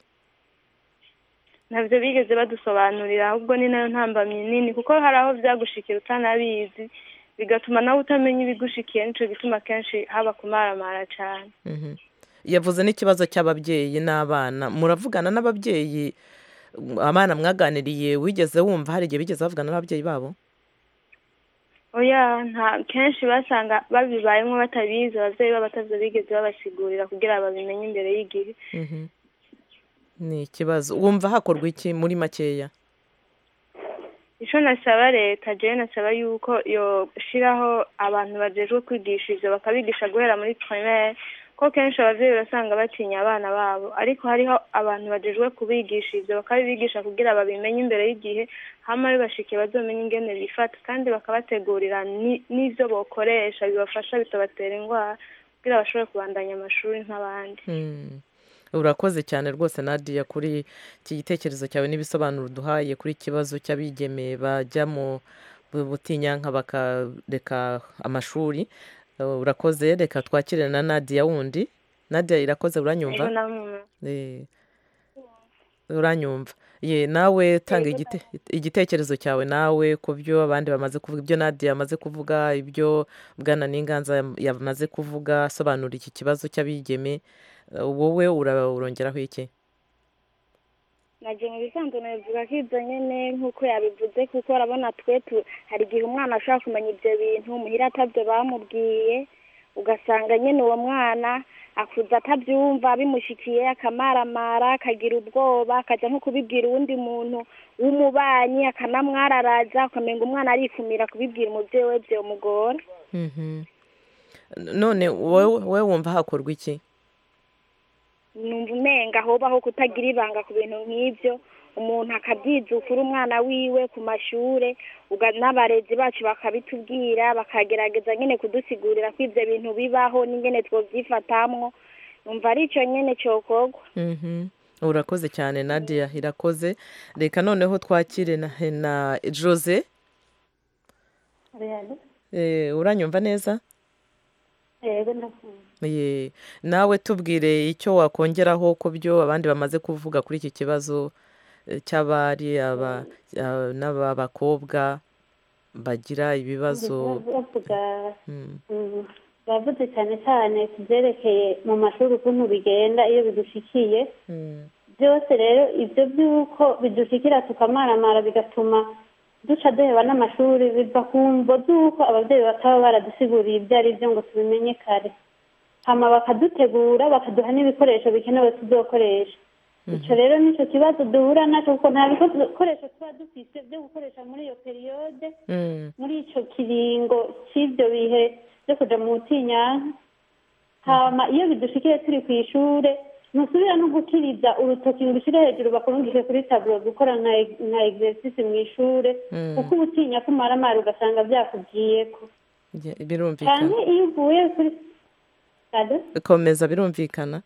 ntabyo bigeze badusobanurira ahubwo ni nayo ntambamyi nini kuko hari aho byagushikira utanabizi bigatuma nawe utamenya ibigushikiye nico gituma kenshi haba kumaramara cyane Mhm. yavuze n'ikibazo cy'ababyeyi n'abana muravugana n'ababyeyi m- abana mwaganiriye wigeze wumva hari igihe bigeze bavugana n'ababyeyi babo oya nta kenshi basanga babibayemo batabizi ababyeyi babo batavyo bigeze babasigurira kugira babimenye imbere y'igihe Mhm. ni ikibazo wumva hakorwa iki muri makeya ico nasaba leta jewe nasaba yuko yoshiraho abantu bajejwe kwigisha ivyo bakabigisha guhera muri primaire ko kenshi abavyeyi urasanga batinya abana babo ariko hariho abantu bajejwe kubigisha ivyo bakabibigisha kugira babimenye imbere y'igihe hama bibashikiye bazomenye ingene bifata kandi bakabategurira ni- n'ivyo bokoresha bibafasha bitabatera ingwara kugira bashobore kubandanya amashuri nk'abandi Mm. urakoze cyane rwose nadia kuri iki gitekerezo cyawe n'ibisobanuro uduhaye kuri iki kibazo cy'abigeme bajya mu bu- butinyanka bakareka amashuri Uh, urakoze reka twakire na nadia wundi nadia irakoze uranyumva Ego namwe Eh, uranyumva ye nawe tanga igite- igitekerezo cyawe nawe ku byo abandi bamaze kuvuga ibyo nadia yamaze kuvuga ibyo bwana n'inganza yam- yamaze kuvuga asobanura iki kibazo cy'abigeme Eh, wowe ura- urongeraho iki naje mu bisanzwe nabivuga ko ibyo nyine nk'uko yabivuze kuko urabona twe tu- hari igihe umwana ashobora kumenya ibyo bintu muhira atabyo bamubwiye ugasanga nyine uwo mwana akuza atabyumva bimushikiye akamaramara akagira ubwoba akajya nko kubibwira uwundi muntu w'umubanyi akanamwararaza ukamenga umwana arikumira kubibwira umubyeyi we byomugora Mhm. none wowe wowe wumva hakorwa iki numva umenga hobaho kutagira ibanga ku bintu nk'ibyo umuntu akabyizukura umwana wiwe ku mashure uga- n'abarezi bacu bakabitubwira bakagerageza nyine kudusigurira ko ibyo bintu bibaho n'ingene twovyifatamwo numva ari ico nyene cokorwa Mhm. urakoze cyane nadia irakoze reka noneho twakire na, na jose Eh, uranyumva neza yego ndakumva Ye, nawe tubwire icyo wakongeraho ku byo abandi bamaze kuvuga kuri iki kibazo eh, cy'abari aba- a- n'ab'abakobwa bagira ibibazo bavuga Mm, mm, bavuze cyane cyane ku byerekeye mu mashuri ukuntu bigenda iyo bidushikiye mm, byose rero ibyo by'uko bidushikira tukamaramara bigatuma duca duheba n'amashuri biva ku mvo z'uko ababyeyi bataba baradusiguriye ibyo ari byo ngo tubimenye kare hama bakadutegura bakaduha n'ibikoresho bikenewe tuzokoresha icyo rero nicyo kibazo duhura nacyo kuko nta bikoresho tuba dufite byo gukoresha muri iyo periyode mm, muri icyo kiringo cy'ibyo bihe byo kuja mu butinyanka hama iyo bidushikiye turi ku ishure ntusubira no gukiriza urutoki ngo ushyire hejuru bakurungike kuri taburo gukora nka nka exercice mu ishure Mm. kuko ubutinya kumaramara ugasanga byakugiyeko ye- cyane birumvikana iyo uvuye kuri Ado? komeza birumvikana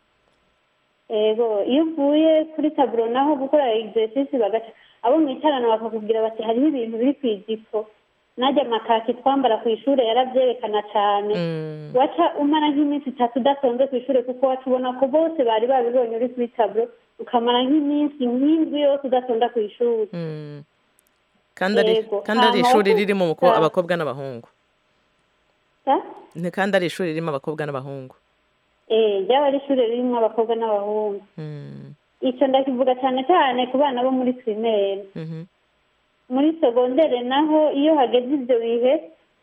ego iyo uvuye kuri taburo naho gukora exercice bagaca abo mwicarana bakakubwira bati hariho ibintu biri ku ijipo najya amakaki twambara ku ishure yaravyerekana cane Mm, waca umara nk'iminsi itatu udatonze ku ishure kuko waca ubona ko bose bari babibonye uri kuri taburo ukamara nk'iminsi nk'indwi yose udatonda ku ishuri mm. kandi ari Yego. kandi ari Hama ishuri wo ririmo umuko- kuvuga- abakobwa n'abahungu Sa? Ni kandi ari ishuri ririmo abakobwa n'abahungu eh ryaba ari ishure ririmo abakobwa n'abahungu Mm, ico ndakivuga cane cane ku bana bo muri primaire mhm, muri segondere naho iyo hageze ibyo bihe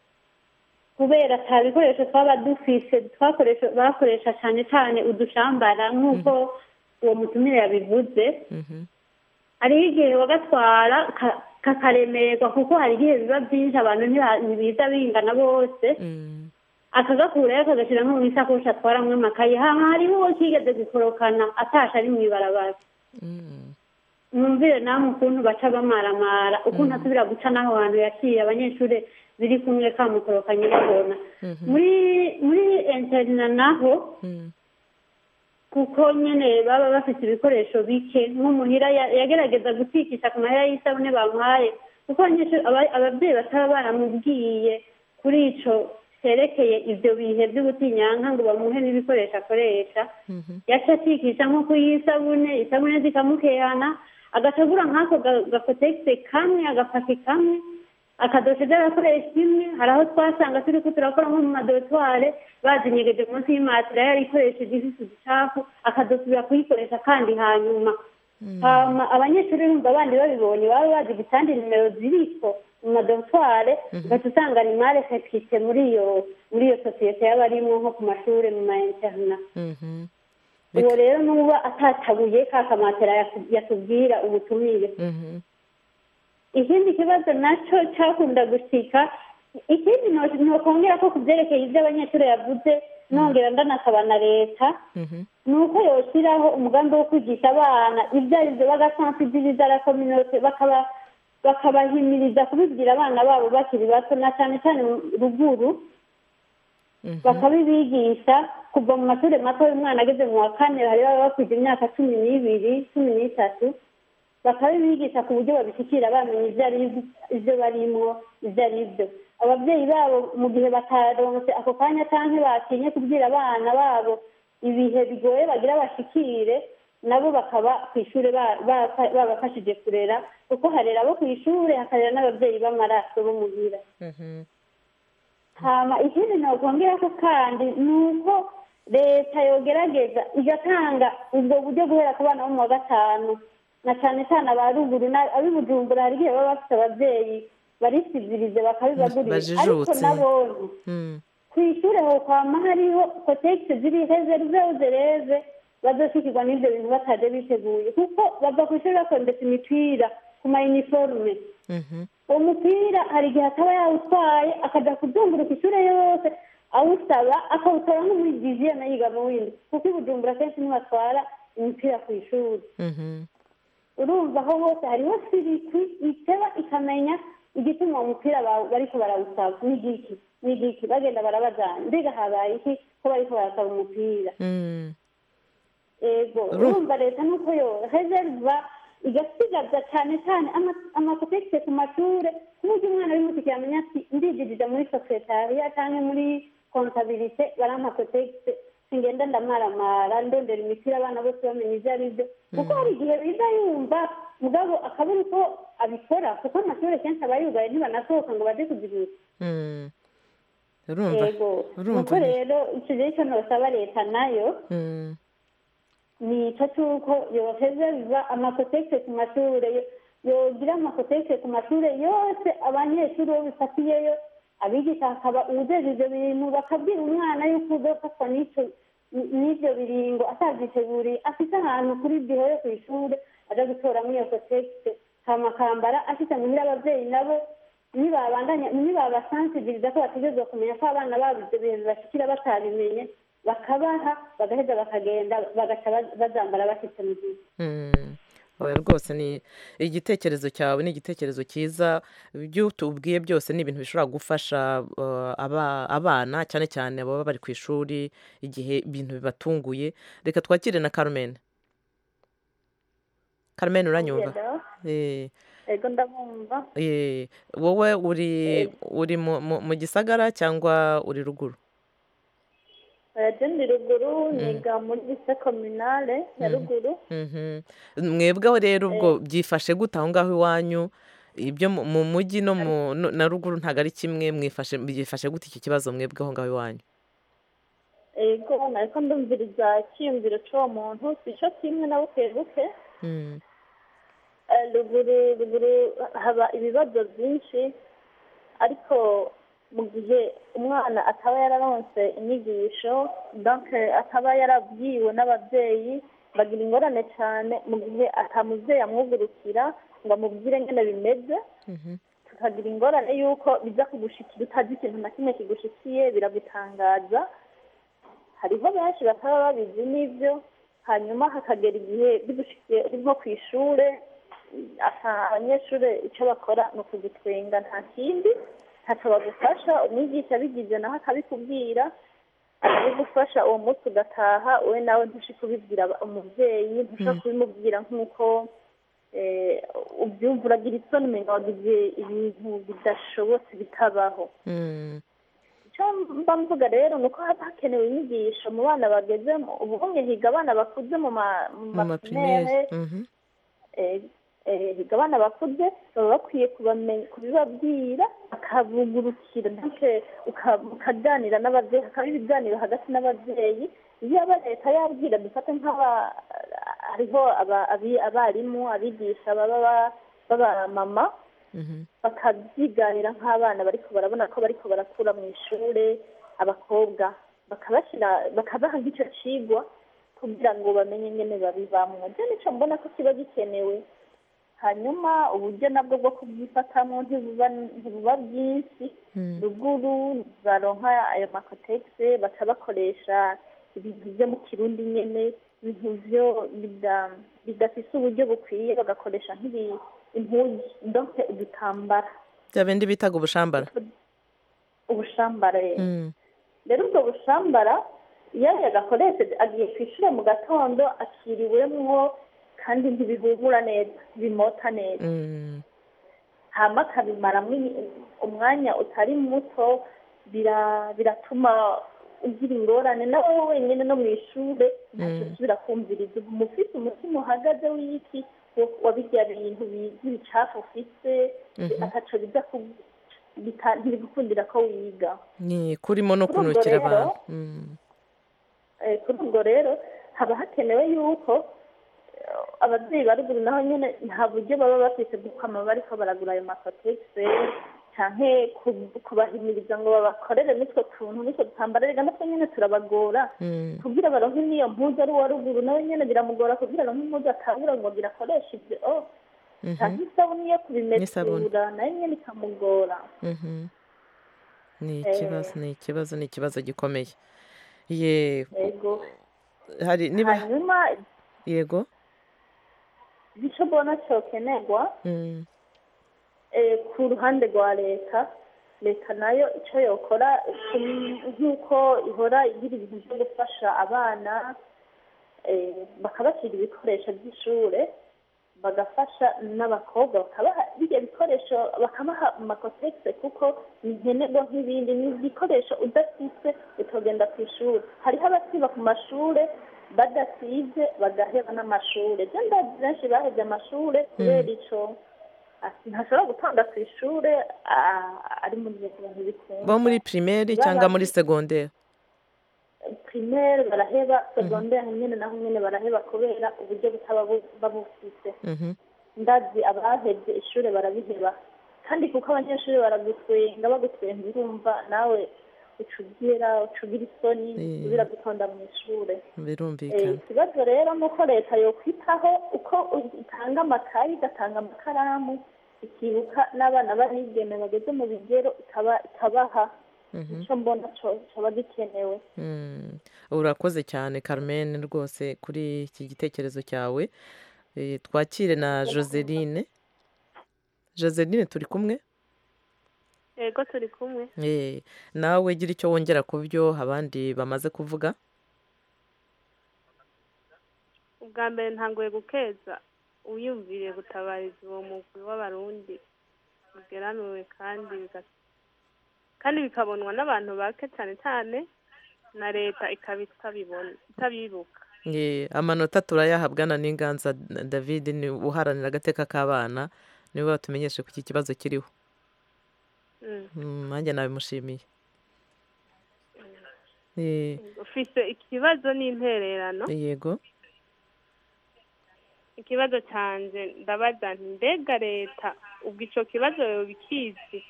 kubera ata bikoresho twaba dufise twakoresha bakoresha cyane cyane udushambara nk'uko uwo mutumire yabivuze mhm, hariho igihe bagatwara ka- kakaremerwa kuko hari igihe biba byinshi abantu ntiba- ntibiza bingana bose mm, akagakurayo akagashyira nko mu isakoshi atwaramwo amakaye hama hariho uwo kigeze gukorokana atashe ari mu ibarabara mm. mwumvire namwe ukuntu baca bamaramara ukuntu asubira guca n'aho hantu yaciye abanyeshuri biri kumwe kamukorokanye babona muri muri interina naho Mm. kuko nyine baba bafite ibikoresho bike nk'umuhira ya- yagerageza gutikisha ku mahera y'isabune bamuhaye kuko abanyeshuri aba- ababyeyi bataba baramubwiye kuri ico cyerekeye ibyo bihe by'ubutinyanka ngo bamuhe n'ibikoresho akoresha Mhm. yaca atikisha nko kuyisabune isabune zikamukehana agategura nk'ako ga- gakotegise kamwe agapaki kamwe akadoshe by'agakoresho imwe hari aho twasanga turi ko turakora nko mu madotware bazinyegeje munsi y'imatira yari ikoresheje ifise uducafu akadosubira kuyikoresha kandi hanyuma hama abanyeshuri bumva abandi babibonye baba bazi igitandi nimero ziriko mu madorutware ugaca usanga rimare fekite muri iyo muri iyo sosiyete y'abarimwo nko ku mashuri mu ma interna Mhm. uwo rero nuba atatabuye ka kamatera yatu- yatubwira ubutumire Mhm. ikindi kibazo nacyo cyakunda gushika ikindi no- nokongera ko ku byerekeye ibyo abanyeshuri yavuze nongera ndanasaba na leta Mhm. ni uko yoshyiraho umugambi wo kwigisha abana ibyo ari byo bagasansibiliza la kominote bakaba bakabahimiriza kubibwira abana babo bakiri bato na cyane cyane mu ruguru bakabibigisha kuva mu mashuri mato umwana ageze mu wa kane hari baba bakwije imyaka cumi n'ibiri cumi n'itatu bakabibigisha ku buryo babishyikira bamenya ibyo ari ibyo barimo ibyo ari byo ababyeyi babo mu gihe bataronse ako kanya cyangwa batinye kubwira abana babo ibihe bigoye bagira bashikire nabo bakaba ku ishuri ba- ba- babafashije kurera kuko harera abo ku ishuri hakarera n'ababyeyi b'amaraso bo muhira Mhm. hama ikindi nokongera ko kandi ni uko leta yogerageza igatanga ubwo buryo guhera ku bana bo mu wa gatanu na cyane cyane aba ruguru na- ab'i bujumbura hari igihe baba bafite ababyeyi barisivirize bakabibagurira ariko Bajijutse. nabonye Mm. ku ishuri ho kwama hariho kotegisi ziri hezerize zereze bazoshikirwa n'ivyo bintu bataje biteguye kuko bava ku ishuri bakondetse imipira ku mayiniforume Mhm. uwo mupira hari igihe ataba yawutwaye akaja kuzunguruka ishure yose awusaba akawutora nko muri diviyene yiga mu windi kuko i bujumbura kenshi ntibatwara imipira ku ishuri Mhm. urumva aho hose hariho sirikwi iteba ikamenya igituma uwo mupira ba- bariko barawusaba ni igiki ni igiki bagenda barabajana mbega habaye iki ko bariko barasaba umupira Mm. ego Uru- urumva leta nuko yo reserva igasigaza cyane cyane ama- amakotegisi ku mashure ku buryo umwana w'imutike yamenya ati ndididija muri sekretariya cyangwa muri kontabilite barampa kotegisi singenda ndamaramara ndondera imipira abana bose bamenya ibyo ari byo kuko hari igihe biza yumva mugabo akabura uko abikora kuko amashuri kenshi aba yugaye ntibanasohoka ngo baje kuzigura Mm. urumva yego urumva nuko rero icyo gihe cyo nosaba leta nayo Mm. ni icyo cy'uko yoheza biva amakotegisi ku mashuri yo- yogira amakotegisi ku mashuri yose abanyeshuri bo bifatiyeyo abigisha hakaba uwujejwe ibyo bintu bakabwira umwana yuko uzofatwa n'icyo n'ibyo biringo atavyiteguriye afite ahantu kuri biro yo ku ishuri aja gutoramo iyo kotegisi hama akambara afite muhira abavyeyi nabo nibabandanya nibabasansibiliza ko bategerezwa kumenya ko abana babo ivyo bintu bashikira batabimenye bakabaha bagaheza bakagenda bagaca ba- bazambara bashitse mu gihe Mm. oya rwose ni igitekerezo cyawe ni igitekerezo cyiza ibyo tubwiye byose ni ibintu bishobora gufasha uh, aba- abana cyane cyane baba bari ku ishuri igihe ibintu bibatunguye reka twakire na carmen carmen uranyumva Eh, ego ndabumva eh, wowe uri uri mu- mu- mu gisagara cyangwa uri ruguru je ndi ruguru niga muri lise kominale ya ruguru Mhm. mwebweho rero ubwo byifashe gute aho ngaho iwanyu ibyo mu- mu mujyi no mu no- na ruguru ntabwo ari kimwe mwifashe byifashe gute iki kibazo mwebweho ngaho iwanyu ego nariko ndumviriza icyiyumviro c'uwo muntu sico kimwe na buke buke Mm. Eh, ruguru ruguru haba ibibazo byinshi ariko mu gihe umwana ataba yararonse inyigisho donc ataba yarabwiwe n'ababyeyi bagira ingorane cyane mu gihe atamuvyeyi amwugurukira ngo amubwire ngene bimeze tukagira ingorane y'uko biza kugushikira utazi ikintu na kimwe kigushikiye biragutangaza hariho benshi bataba babizi n'ibyo hanyuma hakagera igihe bigushikiye uri nko ku ishure asa- abanyeshuri icyo bakora ni ukugutwenga nta kindi ntacyo bagufasha umwigisha abigize nawe akabikubwira akabigufasha uwo munsi ugataha wowe nawe ntushe kubibwira aba- umubyeyi ntushe kubimubwira nk'uko eh, ubyumva uragira isoni umenga wagize ibintu bidashobotse bitabaho Mm. icyo mba mvuga rero ni uko haba hakenewe inyigisho mu bana bagezemo ubu bumwe higa abana bakuze mu ma- mu mu maprimere maprimere Mhm. eh, eh, higa abana bakuze baba bakwiye kubamenya kubibabwira bakabugurukira ndetse ukaganira n'ababyeyi hakaba ibiganiro hagati n'ababyeyi iyo aba leta yabwira dufate nk'aba hariho aba- abi- abarimu abigisha baba ba- b'abamama bakabyiganira nk'abana bariko barabona ko bariko barakura mu ishure abakobwa bakabashyira bakabaha nk'icyo cigwa kugira ngo bamenye ingene babibamwo byo nico mbona ko kiba gikenewe hanyuma uburyo nabwo bwo kubyifatamo ntibuba ntibuba bwinshi ruguru baronka ayo makotegisi baca bakoresha ibintu byo mu kirundi nyene ibintu byo bida- bidafise uburyo bukwiye bagakoresha nk'ibi impuzu donc udutambara bya bindi bitaga ubushambara ubushambare Mm. rero ubwo bushambara iyo yagakoresheje agiye ku ishuri mu gatondo akiriwemwo kandi ntibihumura neza ntibimota neza Mm. hama akabimaramwo ini- umwanya utari muto bira- biratuma ugira ingorane nawe wenyine no mu ishure ntacyo Mm. usubira kumviriza uba ufite umutima uhagaze w'iki wo- wa birya bintu bi- by'ibicafu ufise Mhm. ataco biza ku- bita- ntibigukundira ko wiga ni kurimo no Kuri ubwo kunukira rero, abantu Mm. Eh, kuri ubwo rero haba hakenewe yuko eh, ababyeyi ba ruguru naho nyine nta buryo baba bafite bwo kwama bariko baragura ayo makotegisi canke ku- kubahimiriza ngo babakorere n'utwo tuntu n'utwo dutambara rega natwo nyene turabagora Mm. kugira baronke n'iyo mpuzu ari uwa ruguru nawe nyene biramugora kugira aronke impuzu atangura ngo birakoresha ibyo oh Mhm. canke isabuni yo N'isabuni. kubimesura nayo nyene ikamugora Mhm. ni Eh. ikibazo ni ikibazo ni ikibazo gikomeye ye yego hari niba hanyuma yego ico mbona cokenerwa Mm. eh, ku ruhande rwa leta leta nayo icyo yokora mm, nk'uko ihora igira ibintu byo gufasha abana eh, bakabashyira ibikoresho by'ishure bagafasha n'abakobwa bakabaha birya bikoresho bakabaha amakotegisi kuko ni nkenerwa nk'ibindi ni igikoresho udafise utogenda ku ishuri hariho abasiba ku mashure badasize bagaheba n'amashure byo ndazi benshi bahevye amashure kubera ico ati ntashobora gutonda ku ishure ah, ari mu gihe abantu bikunda bo muri primaire cyangwa muri secondaire primaire baraheba secondaire nyene naho nyene baraheba kubera uburyo butaba bu- babufise Mhm. ndazi abahevye ishure barabiheba kandi kuko abanyeshuri baragutwenga bagutwenga urumva nawe ucugira ucugira isoni Eh. usubira gutonda mu ishure Eh, birumvikana ikibazo rero ni uko leta yokwitaho uko itanga amakayi igatanga amakaramu ikibuka n'abana b'abigeme bageze mu bigero ikaba ikabaha Mhm. icyo mbona co- coba gikenewe Mm. urakoze cyane carmen rwose kuri iki gitekerezo cyawe Eh, twakire na joseline joseline turi kumwe yego turi kumwe Eh, nawe gira icyo wongera ku byo abandi bamaze kuvuga ubwa mbere ntangoye gukeza uyumviriye gutabariza uwo mugwi w'abarundi ugeramiwe kandi biga- kandi bikabonwa n'abantu bake cyane cyane na leta ikaba itabibona itabibuka Eh, amanota turayahabwa na n'inganza david ni uharanira agateka k'abana niwe watumenyeshe ko iki kibazo kiriho Mm. Mm, nanjye nabimushimiye Eh, ufise ikibazo n'intererano yego ikibazo canje ndabaza nti mbega leta ubwo ico kibazo yoba ikizi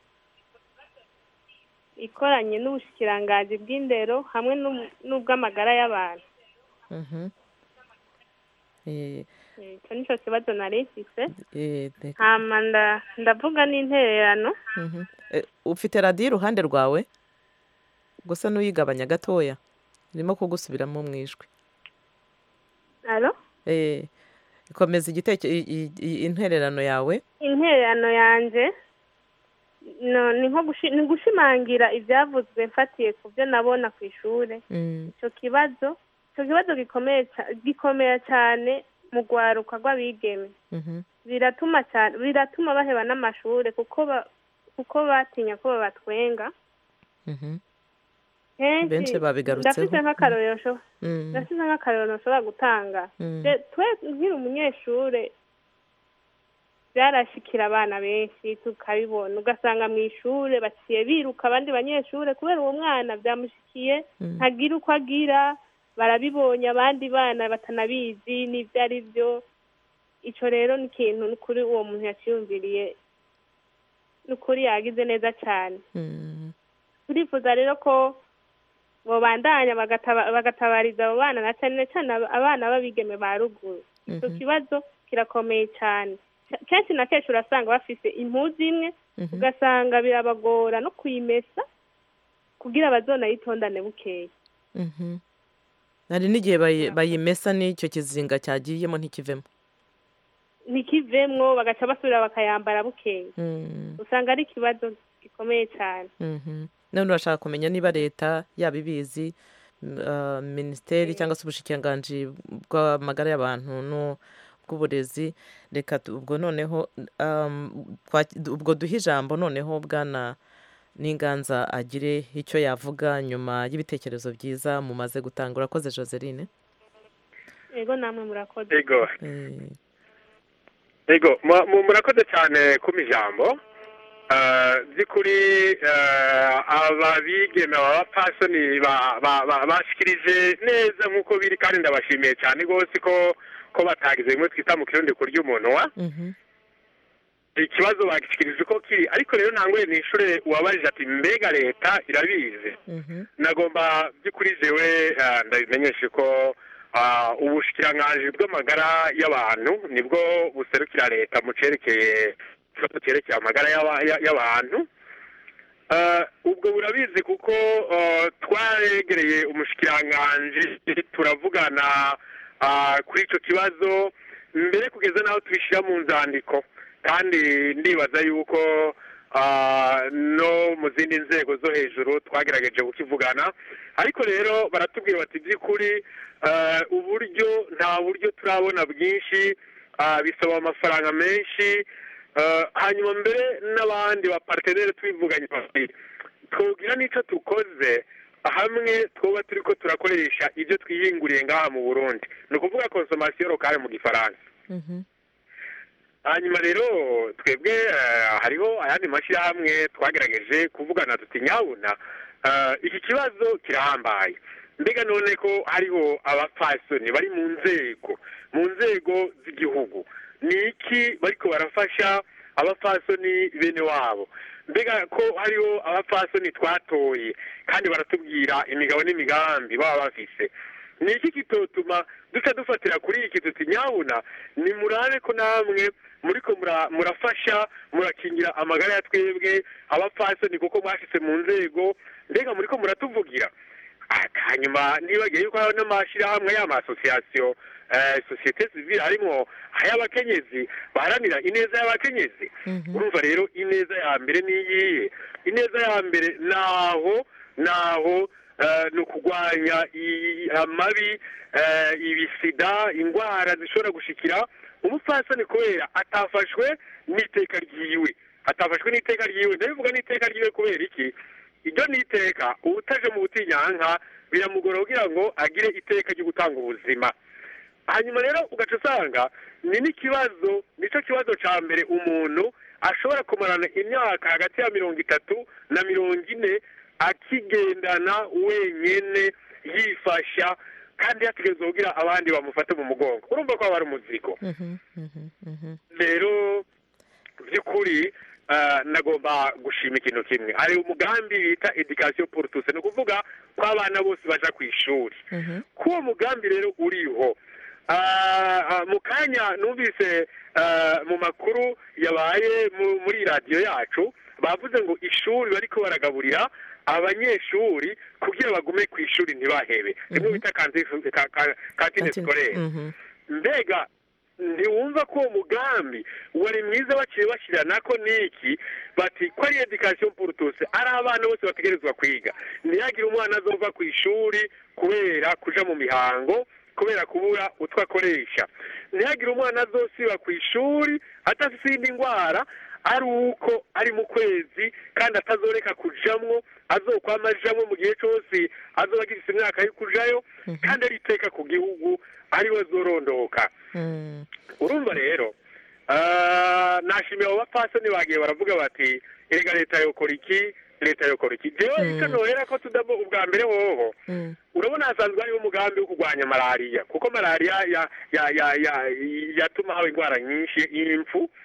ikoranye n'ubushikiranganji bw'indero hamwe n'u- n'ubw'amagara y'abantu Mhm. Eh, Eh, ico nico kibazo nari mfise eh, reka- hama nda- ndavuga n'intererano Mhm. Eh, ufite radiyo iruhande rwawe gusa n'uyigabanya gatoya irimo kugusubiramo mu ijwi alo Eh, komeza igiteke i- i- i- intererano yawe intererano yanje no ni nko gushi- ni gushimangira ivyavuzwe mfatiye ku byo nabona ku ishure Mm, ico kibazo ico kibazo gikomeye ca- gikomeye cyane mu rwaruka rw'abigeme mhm. biratuma cyane biratuma baheba n'amashure kuko ba, kuko batinya ko babatwenga Mhm. kenshi Benshi babigarutseho. ndafise nk'akarorero nsho- Mm, ndafise nk'akarorero nshobora gutanga Mm. Je- twe nkiri umunyeshure byarashikira abana benshi tukabibona ugasanga mu ishure baciye biruka abandi banyeshure kubera uwo mwana byamushikiye Mm. ntagira uko agira barabibonye abandi bana batanabizi n'ibyo ari byo ico rero ni ikintu kuri uwo muntu yaciyumviriye ni ukuri yagize neza cyane turifuza rero ko bobandanya bagataba- bagatabariza abo bana na cyane cyane ab- abana b'abigeme ba ruguru icyo Mhm. kibazo kirakomeye cyane Ke- kenshi na kenshi urasanga bafise impuzu imwe Mhm. ugasanga birabagora no kuyimesa kugira bazonayitondane bukeya Mhm. hari n'igihe bayi- bayimesa n'icyo kizinga cyagiyemo ntikivemo ntikivemwo bagaca basubira bakayambara bukeya Mm. usanga ari ikibazo gikomeye cyane Mhm. none urashaka kumenya niba leta yaba ibizi m- ah, minisiteri cyangwa se ubushikiranganji bw'amagara y'abantu n'ubw'uburezi reka tu- ubwo noneho um, twa- ubwo duhe ijambo noneho bwana n'inganza agire icyo yavuga nyuma y'ibitekerezo byiza mumaze gutanga urakoze joseline ego namwe murakoze ego Eh, ego mu- mu- murakoze cyane kuma ijambo Eh, by'ukuri eh, aba bigeme aba bapasoni ba- ba- ba- bashikirije neza nk'uko biri kandi ndabashimiye cyane rwose ko ko batagize bimwe twita mu kirundi kurya umunwa mhm. ikibazo bagishikirije uko kiri ariko rero ntangoye ni ishure uwabajije ati mbega leta irabizi Mhm. nagomba by'ukuri jewe eh, ndabimenyeshe ko ah, ubushikiranganji bw'amagara y'abantu nibwo buserukira leta mu cerekeye ikibazo cyerekeye amagara y'aba- ya- y'abantu Eh, ubwo burabizi kuko eh, twaregereye umushikiranganji turavugana ah, kuri ico kibazo mbere kugeza n'aho tubishyira mu nzandiko kandi ndibaza yuko ah, no mu zindi nzego zo hejuru twagerageje kukivugana ariko rero baratubwira bati by'ukuri eh, uburyo nta buryo turabona bwinshi ah, bisaba amafaranga menshi eh, hanyuma mbere n'abandi baparteneri tubivuganye bati twogira n'icyo tukoze hamwe twoba turi ko turakoresha ibyo twiyinguriye ngaha mu burundi ni ukuvuga konsomasiyo lokale mu gifaransa Mhm. hanyuma rero twebwe eh, hariho ayandi mashyirahamwe twagerageje kuvugana tuti nyabuna eh, iki kibazo kirahambaye mbega none ko hariho abapfasoni bari mu nzego mu nzego z'igihugu ni iki bariko barafasha abapfasoni bene wabo mbega ko hariho abapfasoni twatoye kandi baratubwira imigabo n'imigambi baba bafise ni iki kitotuma duca dufatira kuri iki tuti nyabuna ni murabe ko namwe muriko mura- murafasha murakingira amagara ya twebwe abapfasoni kuko mwashitse mu nzego mbega muriko muratuvugira Ah, hanyuma nibagiye yuko hariho n'amashyirahamwe y'amasosiyasiyo eh, sosiyete sivile harimo ay'abakenyezi baharanira ineza y'abakenyezi urumva rero ineza ya mbere niyihe ineza ya mbere naho naho eh, ni ukurwanya i- amabi eh, ibisida indwara zishobora gushikira umupfasoni kubera atafashwe n'iteka ryiwe atafashwe n'iteka ryiwe ndabivuga n'iteka ryiwe kubera iki iryo ni iteka ubutaje mu butinyanka biramugora kugira ngo agire iteka ryo gutanga ubuzima hanyuma rero ugaca usanga ni n'ikibazo nicyo kibazo cya mbere umuntu ashobora kumarana imyaka hagati ya mirongo itatu na mirongo ine akigendana wenyine yifasha kandi yategereza kugira abandi bamufate mu mugongo urumva ko aba ari umuzigo Mhm. Mhm. Mhm. rero by'ukuri eh, nagomba gushima ikintu kimwe hari umugambi bita education pour tous ni ukuvuga ko abana bose baja ku ishuri Mhm. k'uwo mugambi rero uriho Ah, ah, mu kanya numvise ah, mu makuru yabaye mu- muri radiyo yacu bavuze ngo ishuri bariko baragaburira abanyeshuri kugira bagume ku ishuri ntibahebe rimwe bita kantine ka- ka- kantine Kantine. sikorere Mhm. mbega ntiwumva ko uwo mugambi wari mwiza baciye bashyirana ko niki bati ko ari education pour tous ari abana bose bategerezwa kwiga ntihagire umwana azova ku ishuri kubera kuja mu mihango kubera kubura utwo akoresha ntihagire umwana azosiba ku ishuri adafite iyindi ndwara ari uko ari mu kwezi kandi atazoreka kujamwo azokwama ajamwo mu gihe cyose azoba agifite imyaka yo kujayo kandi ari iteka ku gihugu ariwe azorondoka Mm. urumva rero ah, nashimiye abo bapfasoni bagiye baravuga bati erega leta yokora iki leta yokora iki jewe icyo nohera ko tudamo ubwa mbere hoho Mm. urabona hasanzwe hariho umugambi wo kurwanya malariya kuko malariya ya ya ya ya yatuma haba indwara nyinshi impfu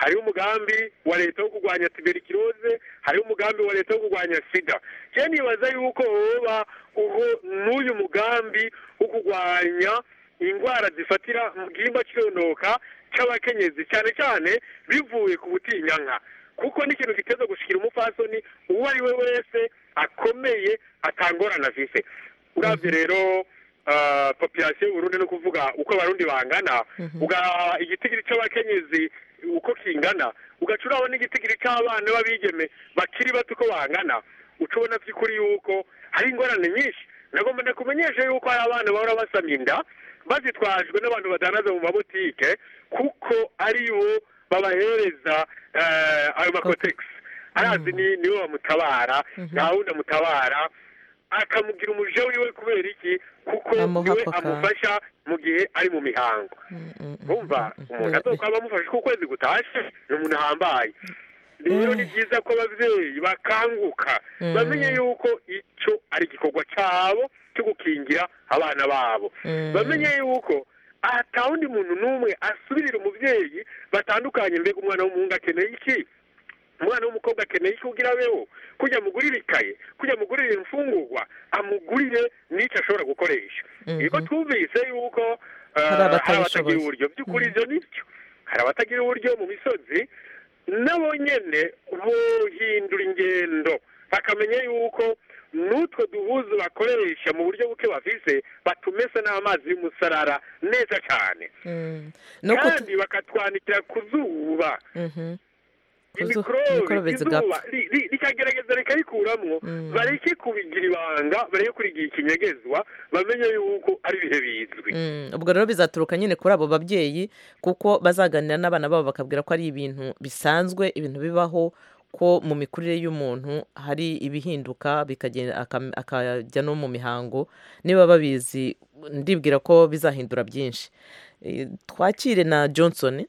hariho umugambi wa leta wo kurwanya tuberikirose hariho umugambi wa leta wo kurwanya sida je nibaza yuko hoba uho n'uyu mugambi wo kurwanya indwara zifatira mu gihimba cy'irondoka cy'abakenyezi cyane cyane bivuye ku butinyanka kuko n'ikintu giteza gushikira umupfasoni uwo ari we wese akomeye atangorana afise uravye rero ah, population y'uburundi no kuvuga uko abarundi bangana ugaha igitigiri c'abakenyezi uko kingana ugaca urabona n'igitigiri c'abana b'abigeme bakiri bato uko bangana uca ubona vy'ukuri yuko hari ingorane nyinshi nagomba ndakumenyesha yuko hari abana bahora basama inda bazitwajwe n'abantu badanaza mu mabotike kuko ari bo babahereza eh, ayo makotegisi arazi ni niwe bamutabara nta wundi amutabara akamugira umuja wiwe kubera iki kuko Amuha niwe ako kantu. amufasha mu gihe ari mu mihango urumva umuntu azokwaba amufasha ko ukwezi gutashe ni umuntu ahambaye rero ni byiza ko ababyeyi bakanguka Mm. bamenye yuko icyo ari igikorwa cyabo cyo gukingira abana babo Mm. bamenye yuko ata wundi muntu n'umwe asubirira umubyeyi batandukanye mbega umwana w'umuhungu akeneye iki umwana w'umukobwa akeneye iki kugira abeho kujya amugurire ikaye kujya amugurire imfungurwa amugurire n'icyo ashobora gukoresha Mhm. niko twumvise yuko eh, Hari abatabishoboye. hari abatagira uburyo by'ukuri ibyo ni byo hari abatagira uburyo mu misozi nabo nyene bohindura ingendo bakamenya yuko n'utwo duhuzu bakoresha mu buryo buke bafise batumese n'amazi y'umusarara neza cyane Mm. no kutu- kandi bakatwanikira ku zuba Mhm. Kuzu- imikorobe mikorobe izuba zigapfa ri- ri- rikagerageza rikarikuramwo bareke kubigira ibanga bareke kurigira ikinyegezwa bamenye yuko ari ibihe bizwi Mm, ubwo rero bizaturuka nyine kuri abo babyeyi kuko bazaganira n'abana babo bakabwira ko ari ibintu bisanzwe ibintu bibaho ko mu mikurire y'umuntu hari ibihinduka bikagenda akam- akajya no mu mihango niba babizi ndibwira ko bizahindura byinshi Eh, twakire na johnson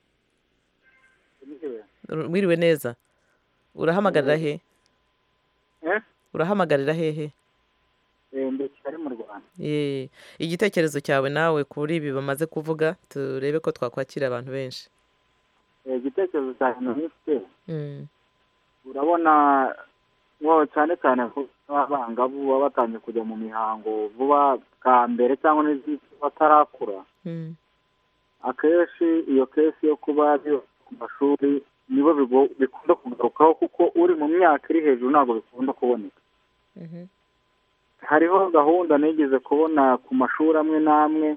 wiriwe neza urahamagarira he Eh? urahamagarira hehe ndi kigali mu rwanda Ye, igitekerezo cyawe nawe kuri ibi bamaze kuvuga turebe ko twakwakira abantu benshi Eh, igitekerezo cyanjye nifite Mm, urabona wo cyane cyane ko abangavu baba batangiye kujya mu mihango vuba bwa mbere cyangwa n'izindi batarakura mm, akenshi iyo kesi yo kuba biba ku mashuri nibo bigo- bikunda kugarukaho kuko uri mu myaka iri hejuru ntabwo bikunda kuboneka mhm, hariho gahunda nigeze kubona ku mashuri amwe n'amwe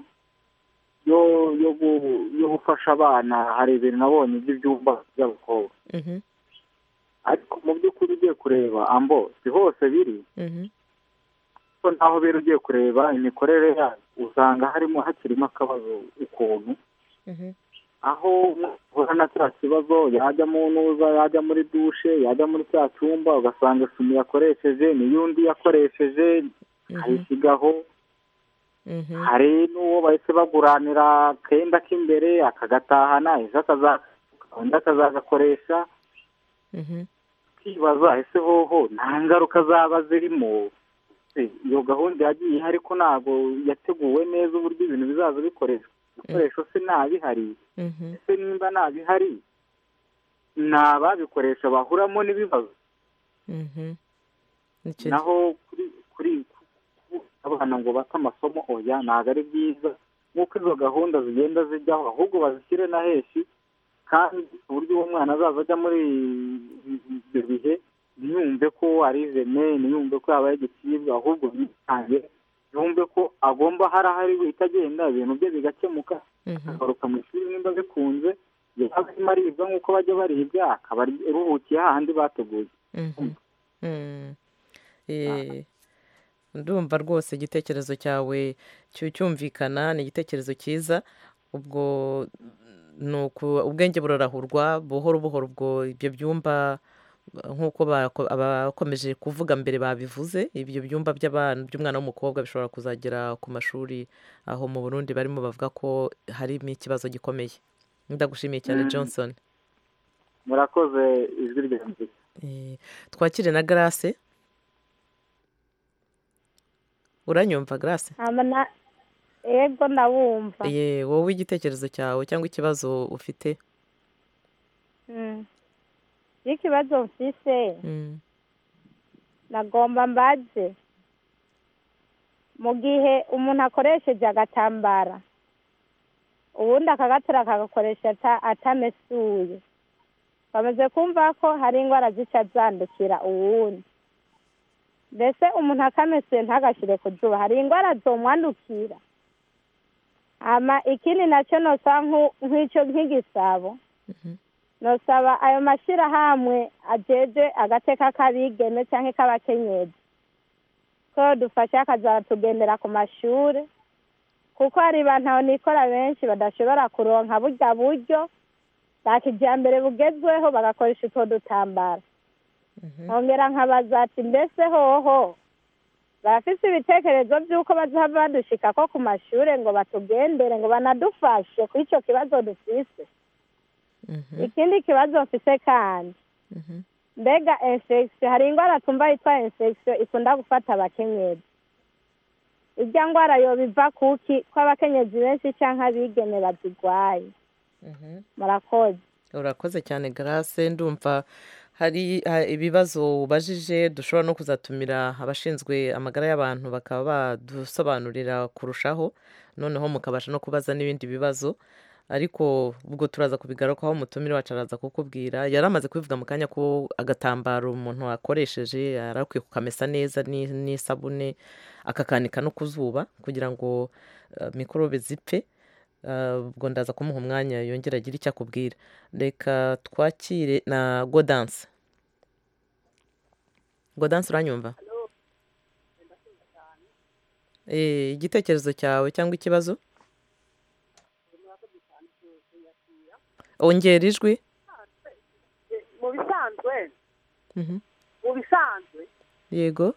yo yo gu- yo gufasha abana hari ibintu nabonye by'ibyumba by'abakobwa mhm, ariko mu by'ukuri ugiye kureba ambo si hose biri mhm, kuko naho biri ugiye kureba imikorere yayo usanga harimo hakirimo akabazo ukuntu mhm, aho uhura na cya kibazo yajya mu ntuza yajya muri dushe yajya muri cya cyumba ugasanga isume yakoresheje niyo undi yakoresheje ayisigaho mhm, hari n'uwo bahise baguranira akenda k'imbere akagatahana ejo akaza- undi akazagakoresha mhm, ukibaza ese hoho nta ngaruka zaba zirimo Se, iyo gahunda yagiye ihari ko ntabwo yateguwe neza uburyo ibintu bizaza bikoreshwa ibikoresho se ntabihari mhm, ese nimba ntabihari ni ababikoresha bahuramo n'ibibazo mhm. Nicyo- naho kuri kuri ku- abana ngo bate amasomo oya ntabwo ari byiza nk'uko izo gahunda zigenda zijyaho ahubwo bazishyire na henshi kandi ku buryo uwo mwana azaza ajya muri ibyo bihe ntiyumve ko ari jene ntiyumve ko yabaye igicibwa ahubwo yitange yumve ko agomba hari ahari guhita agenda ibintu bye bigakemuka akagaruka mu ishuri nimba bikunze yaba arimo aribwa nk'uko bajya baribwa akaba aruhukiye hahandi bateguye Mhm. Mm. Eh, ndumva rwose igitekerezo cyawe cyu- cyumvikana ni igitekerezo cyiza ubwo ni uku- ubwenge burarahurwa buhoro buhoro ubwo ibyo byumba nk'uko bako- abakomeje kuvuga mbere babivuze ibyo byumba by'abana by'umwana w'umukobwa bishobora kuzagera ku mashuri aho mu burundi barimo bavuga ko harimo ikibazo gikomeye ndagushimiye cyane Mm. johnson murakoze ijwi rya mbere Eh, twakire na grace uranyumva grace hama na ego ndabumva ye wowe igitekerezo cyawe cyangwa ikibazo ufite Mm. y'ikibazo mfise Mm. nagomba mbaze mu gihe umuntu akoresheje agatambara ubundi akagatura akagakoresha ata- atamesuye bamaze kumva ko hari indwara zica zandukira uwundi mbese umuntu akamesuye ntagashyire ku zuba hari indwara zomwandukira hama ikindi nacyo nosaba nku- nk'icyo nk'igisabo nosaba ayo mashyirahamwe ajeje agateka k'abigeme cyangwa k'abakenyezi ko dufasha akazatugendera ku mashuri kuko hari bantu nikora benshi badashobora kuronka burya buryo bwa kijyambere bugezweho bagakoresha utwo dutambara nkongera nkabaza ati mbese hoho barafise ibitekerezo by'uko bazaba badushika ko ku mashuri ngo batugendere ngo banadufashe kuri icyo kibazo dufise ikindi kibazo mfise kandi mbega infection hari indwara tumva yitwa infection ikunda gufata abakenyezi irya ndwara yoba iva kuki ko abakenyezi benshi cyangwa abigeme bazigwaye murakoze urakoze cyane garase ndumva hari ha- ibibazo ubajije dushobora no kuzatumira abashinzwe amagara y'abantu bakaba badusobanurira kurushaho noneho mukabasha no kubaza n'ibindi bibazo ariko ubwo turaza kubigaruka aho umutumire wacu araza kukubwira yari amaze kubivuga mu kanya ko agatambaro umuntu akoresheje yari akwiye kukamesa neza ni- n'isabune akakanika no ku zuba kugira ngo eh, mikorobe zipfe Uh, ubwo ndaza kumuha umwanya yongera agire icyo akubwira reka twakire na godanse godanse uranyumva Eh, igitekerezo cyawe cyangwa ikibazo ongera ijwi mu bisanzwe Mhm. mu bisanzwe yego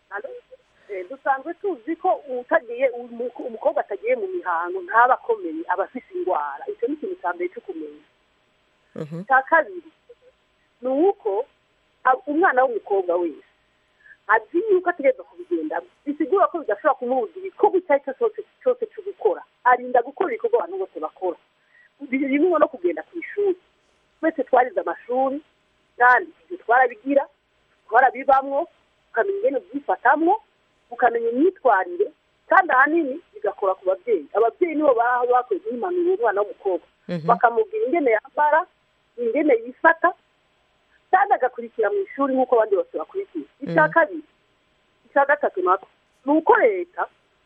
eh, dusanzwe tuzi ko utagiye umu- umukobwa atagiye mu mihango ntaba akomeye aba afite indwara icyo ni ikintu cya mbere cyo kumenya Mhm. icya kabiri ni uko a- umwana w'umukobwa wese azi yuko ategereza kubigendamo bisigura ko bidashobora kumubuza igikorwa icyo ari cyo cyose cyose cyo gukora arinda gukora ibikorwa abantu bose bakora birimo no kugenda ku ishuri twese twarize amashuri kandi ibyo twarabigira twarabibamwo ukamenya ingene ubyifatamwo ukamenya imyitwarire kandi ahanini bigakora ku babyeyi ababyeyi nibo baba bakwiye guhimanura umwana w'umukobwa Mhm. bakamubwira ingene yambara ingene yifata kandi agakurikira mu ishuri nk'uko abandi bose bakurikira icya Mhm. kabiri icya gatatu nako ni uko leta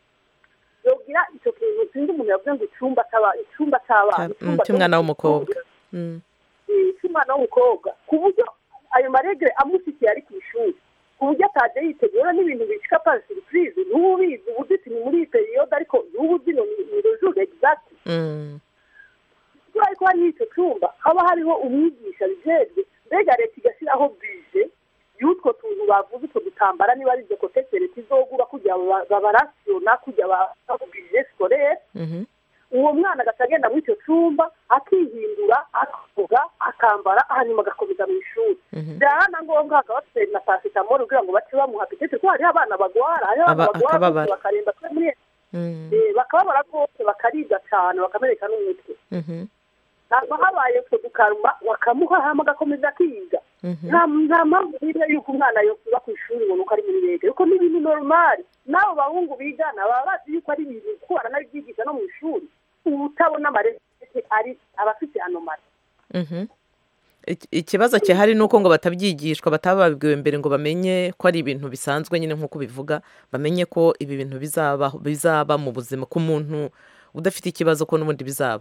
yogira icyo kintu sinzi umuntu yavuze ngo icyumba cy'aba- icyumba cy'abana Mm, icyumba cy'umwana cyo- w'umukobwa Mm. eh, cy'umwana w'umukobwa ku buryo ayo maregere amusikiye ari ku ishuri ku buryo atajya yitegura n'ibintu bicika pa surprise n'ubu ubizi uburyo uti ni muri iyi periyode ariko n'ubu uzi ngo ni ni rejure egizagiti Mm. kubera ko hariho icyo cyumba haba hariho umwigisha bijejwe mbega leta igashyiraho bije y'utwo tuntu bavuze utwo dutambara niba ari ibyo kotegisi leta izogura kugira ngo ba- babarasiyona kugira bije sikorere Mhm. uwo mwana agaca agenda muri icyo cyumba akihindura akoga akambara hanyuma agakomeza mu ishuri Mhm. byaba na ngombwa hakaba bafite na pasitamoro kugira ngo bace bamuha petete kuko hariho abana bagwara hariho abana Aba- bagwara akababara. bose bakaremba kuri muri Mm. eh, bakababara rwose bakaribwa cyane bakamereka n'umutwe Mhm. ntabwo habaye utwo dukaruma bakamuha hama agakomeza akiga Mhm. nta nta mpamvu n'imwe y'uko umwana yokuba ku ishuri ngo nuko ari muri leta kuko ni ibintu normal n'abo bahungu bigana baba bazi yuko ari ibintu kuko baranabyigisha no mu ishuri ubu utabona amarete ari abafite anomali Mhm. Iki- ikibazo gihari ni uko ngo batabyigishwa bataba babibwiwe mbere ngo bamenye ko ari ibintu bisanzwe nyine nk'uko bivuga bamenye ko ibi bintu bizaba bizaba mu buzima ku muntu udafite ikibazo ko n'ubundi bizaba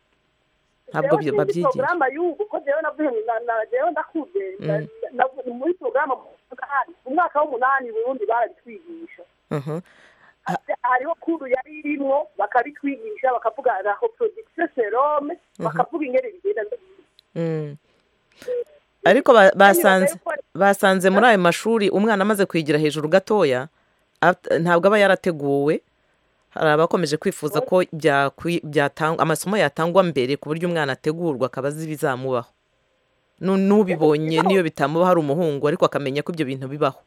ntabwo byi- babyigisha porogaramu y'ubu ko jewe navuye mu- na- na- jewe ndakuze na- Mm. na- na- muri porogaramu mu mwaka w'umunani burundi barabitwigisha Mhm. hariho kuru yari irimwo bakabitwigisha bakavuga na reproduction serome bakavuga ingene bigenda Mm. ariko ba- basanze basanze muri ayo mashuri umwana amaze kwigira hejuru gatoya at- ntabwo aba yarateguwe hari abakomeje kwifuza ko byakwi- byatangwa amasomo yatangwa mbere ku buryo umwana ategurwa akaba azi ibizamubaho Nu- n'ubibonye niyo bitamubaho ari umuhungu ariko akamenya ko ibyo bintu bibaho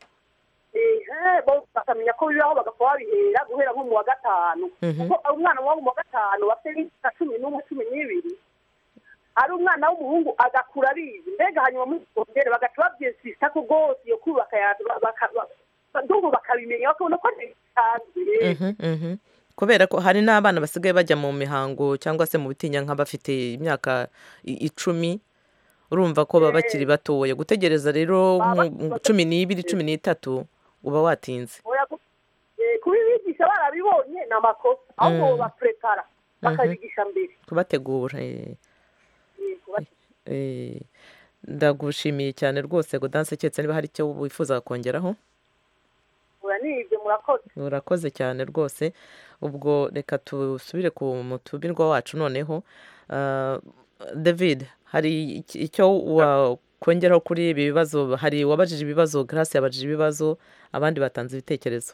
ehe bo bakamenya ko bibaho bagapfa babihera guhera nko mu wa gatanu Mhm. kuko umwana wo mu wa gatanu bafite nk'imyaka cumi n'umwe cumi n'ibiri ari umwana w'umuhungu agakura abizi mbega hanyuma muri segondere bagaca babyesisa ko rwose iyo kubaka ndumva bakabimenya bakabona ko bisanzwe Mhm, mhm. kubera ko hari n'abana basigaye bajya mu mihango cyangwa se mu bitinya nk'abafite imyaka i- icumi urumva ko baba bakiri batoya gutegereza rero nku- cumi n'ibiri cumi n'itatu uba watinze Oya, ku- eh, kubibigisha barabibonye ni amakosa ahubwo Mm. baprepara bakabigisha mbere kubategura eh. Eh, kuba- Eh, ndagushimiye cyane rwose godanse keretse niba hari icyo wifuza kongeraho oya ni ibyo murakoze urakoze cyane rwose ubwo reka dusubire ku mutumirwa wacu noneho Ah, david hari iki- icyo wakongeraho kuri ibi bibazo hari uwabajije ibibazo grace yabajije ibibazo abandi batanze ibitekerezo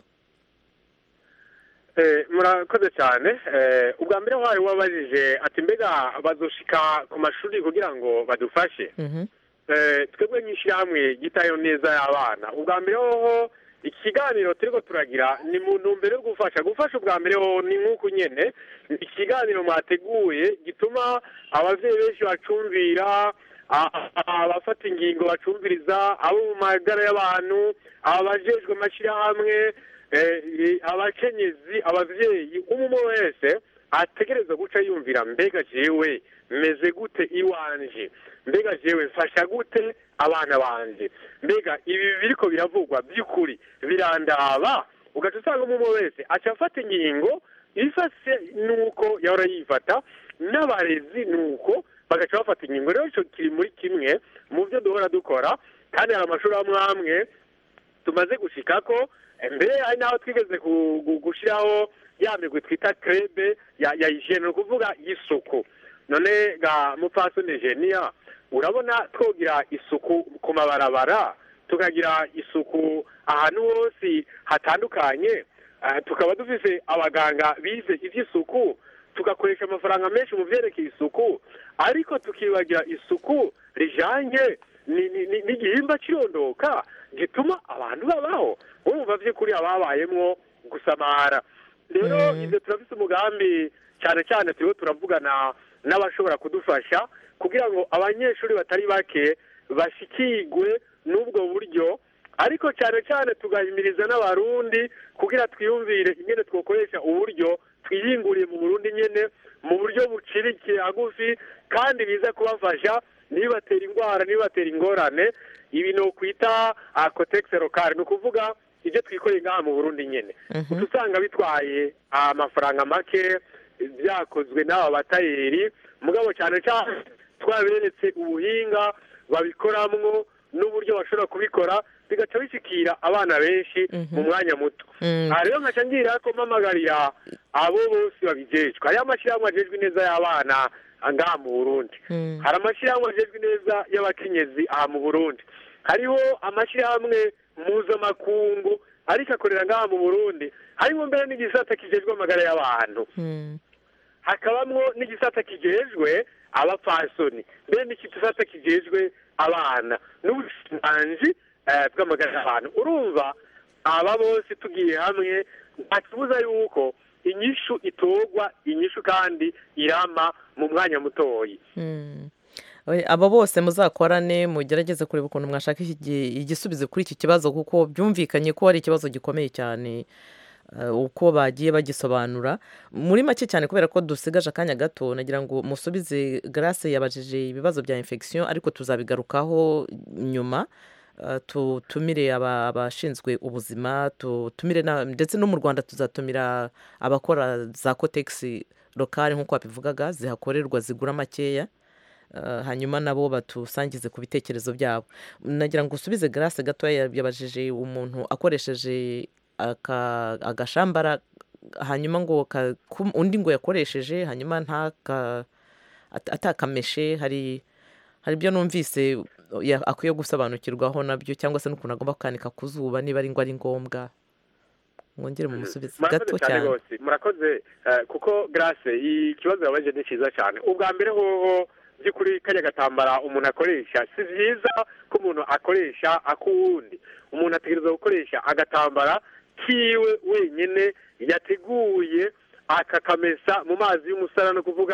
Eh, murakoze cyane Eh, ubwa mbere wayo wabajije ati mbega bazoshika ku mashuri kugira ngo badufashe Mhm. Eh, twebwe nk'ishyirahamwe gitayo neza y'abana ubwa mbere hoho ikiganiro turiko turagira ni mu ntumbero yo gufasha gufasha ubwa mbere hoho ni nk'uku nyene ni ikiganiro mwateguye gituma abavyeyi benshi bacumvira a- a- abafata ingingo bacumviriza abo mu magara y'abantu abajejwe amashyirahamwe eh, eh, abakenyezi abavyeyi umwe wese ategereza guca yumvira mbega jewe meze gute iwanje mbega jewe mfasha gute abana banje mbega ibi biriko biravugwa by'ukuri birandaba ugaca usanga umwe wese aca afata ingingo ifase nuko yahora yifata n'abarezi nuko bagaca bafata ingingo rero ico kiri muri kimwe mu byo duhora dukora kandi hari amashuri amwe amwe tumaze gushikako mbere hari n'aho twigeze ku- gu- gushiraho ya migwi twita krebe ya ya hygiene ni ukuvuga y'isuku none ga mupfasoni genia urabona twogira isuku ku mabarabara tukagira isuku ahantu hose hatandukanye eh, tukaba dufise abaganga bize ivy'isuku tugakoresha amafaranga menshi mu vyerekeye isuku ariko tukibagira isuku rijanye ni- ni- ni- n'igihimba cirondoka gituma abantu babaho urumva vy'ukuri ababayemwo gusamara rero ivyo turafise umugambi cyane cyane turiho turavugana n'abashobora kudufasha kugira ngo abanyeshuri batari bake bashikigwe n'ubwo buryo ariko cyane cyane tugahimiriza n'abarundi kugira twiyumvire ingene twokoresha uburyo twiyinguriye mu burundi nyene mu buryo bucirikiye hagufi kandi biza kubafasha ntibibatera indwara ntibibatera ingorane ibi ni ukwita kotegisi lokale ni ukuvuga ibyo twikoreye ngaha mu burundi nyene uca usanga bitwaye amafaranga make byakozwe n'aba batayeri mugabo cyane cyane twaberetse ubuhinga babikoramwo n'uburyo bashobora kubikora bigaca bishikira abana benshi mu mwanya muto Mm. aha rero nkaca ngira ko mpamagarira abo bose babijejwe hariho amashyirahamwe ajejwe neza y'abana ngaha mu burundi Mm. hari amashyirahamwe ajejwe neza y'abakenyezi aha mu burundi hariho amashyirahamwe mpuzamakungu ariko akorera ngaha mu burundi harimo mbere n'igisata kijejwe amagara y'abantu Mm. hakabamwo n'igisata kijejwe abapfasoni mbere n'igisata kijejwe abana n'ubushikiranganji eh, bw'amagara y'abantu urumva aba bose tugiye hamwe nta kibuza yuko inyishu itorwa inyishu kandi irama mu mwanya mutoyi Mm. Oye, abo bose muzakorane mugerageze kureba ukuntu mwashaka iki- igisubizo kuri iki kibazo kuko byumvikanye ko ari ikibazo gikomeye cyane eh, uko bagiye bagisobanura muri make cyane kubera ko dusigaje akanya gato nagira ngo musubize grace yabajije ibibazo bya infection ariko tuzabigarukaho nyuma eh, tutumire aba- abashinzwe ubuzima tutumire na- ndetse no mu rwanda tuzatumira abakora za kotegisi lokale nk'uko babivugaga zihakorerwa zigura makeya Uh, hanyuma nabo batusangize ku bitekerezo byabo nagira ngo usubize grace gatoya yabajije umuntu akoresheje aka- agashambara hanyuma ngo ka- ku- undi ngo yakoresheje hanyuma ntaka at- atakameshe hari hari ibyo numvise ya- akwiye gusobanukirwaho nabyo cyangwa se n'ukuntu agomba kukanika ku zuba niba ari ngo ari ngombwa mwongere mumusubize murakoze gato cyane cyane rwose murakoze eh, kuko grace ikibazo yabaje ni cyiza cyane ubwa mbere hoho by'ukuri kajya gatambara umuntu akoresha si byiza ko umuntu akoresha ak'uwundi umuntu ategereza gukoresha agatambara kiwe wenyine yateguye akakamesa mu mazi y'umusara no kuvuga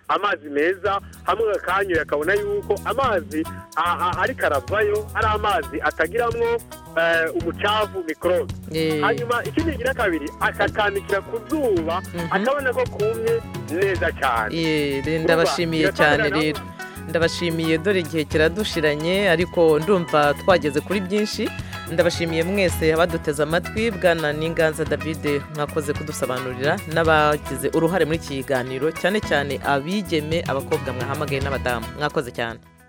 amazi meza hamwe akanyoye akabona yuko amazi a- a- ariko aravayo ari amazi atagiramwo eh, umucafu mikorobe Eh. hanyuma ikindi kigira kabiri akakanikira ku zuba akabona ko kumye neza cyane Ye, re- ndabashimiye Urumva, cyane biratangira rero ndabashimiye dore igihe kiradushiranye ariko ndumva twageze kuri byinshi ndabashimiye mwese abaduteze amatwi bwana n'inganza david mwakoze kudusobanurira n'abagize uruhare muri iki kiganiro cyane cyane abigeme abakobwa mwahamagaye n'abadamu mwakoze cyane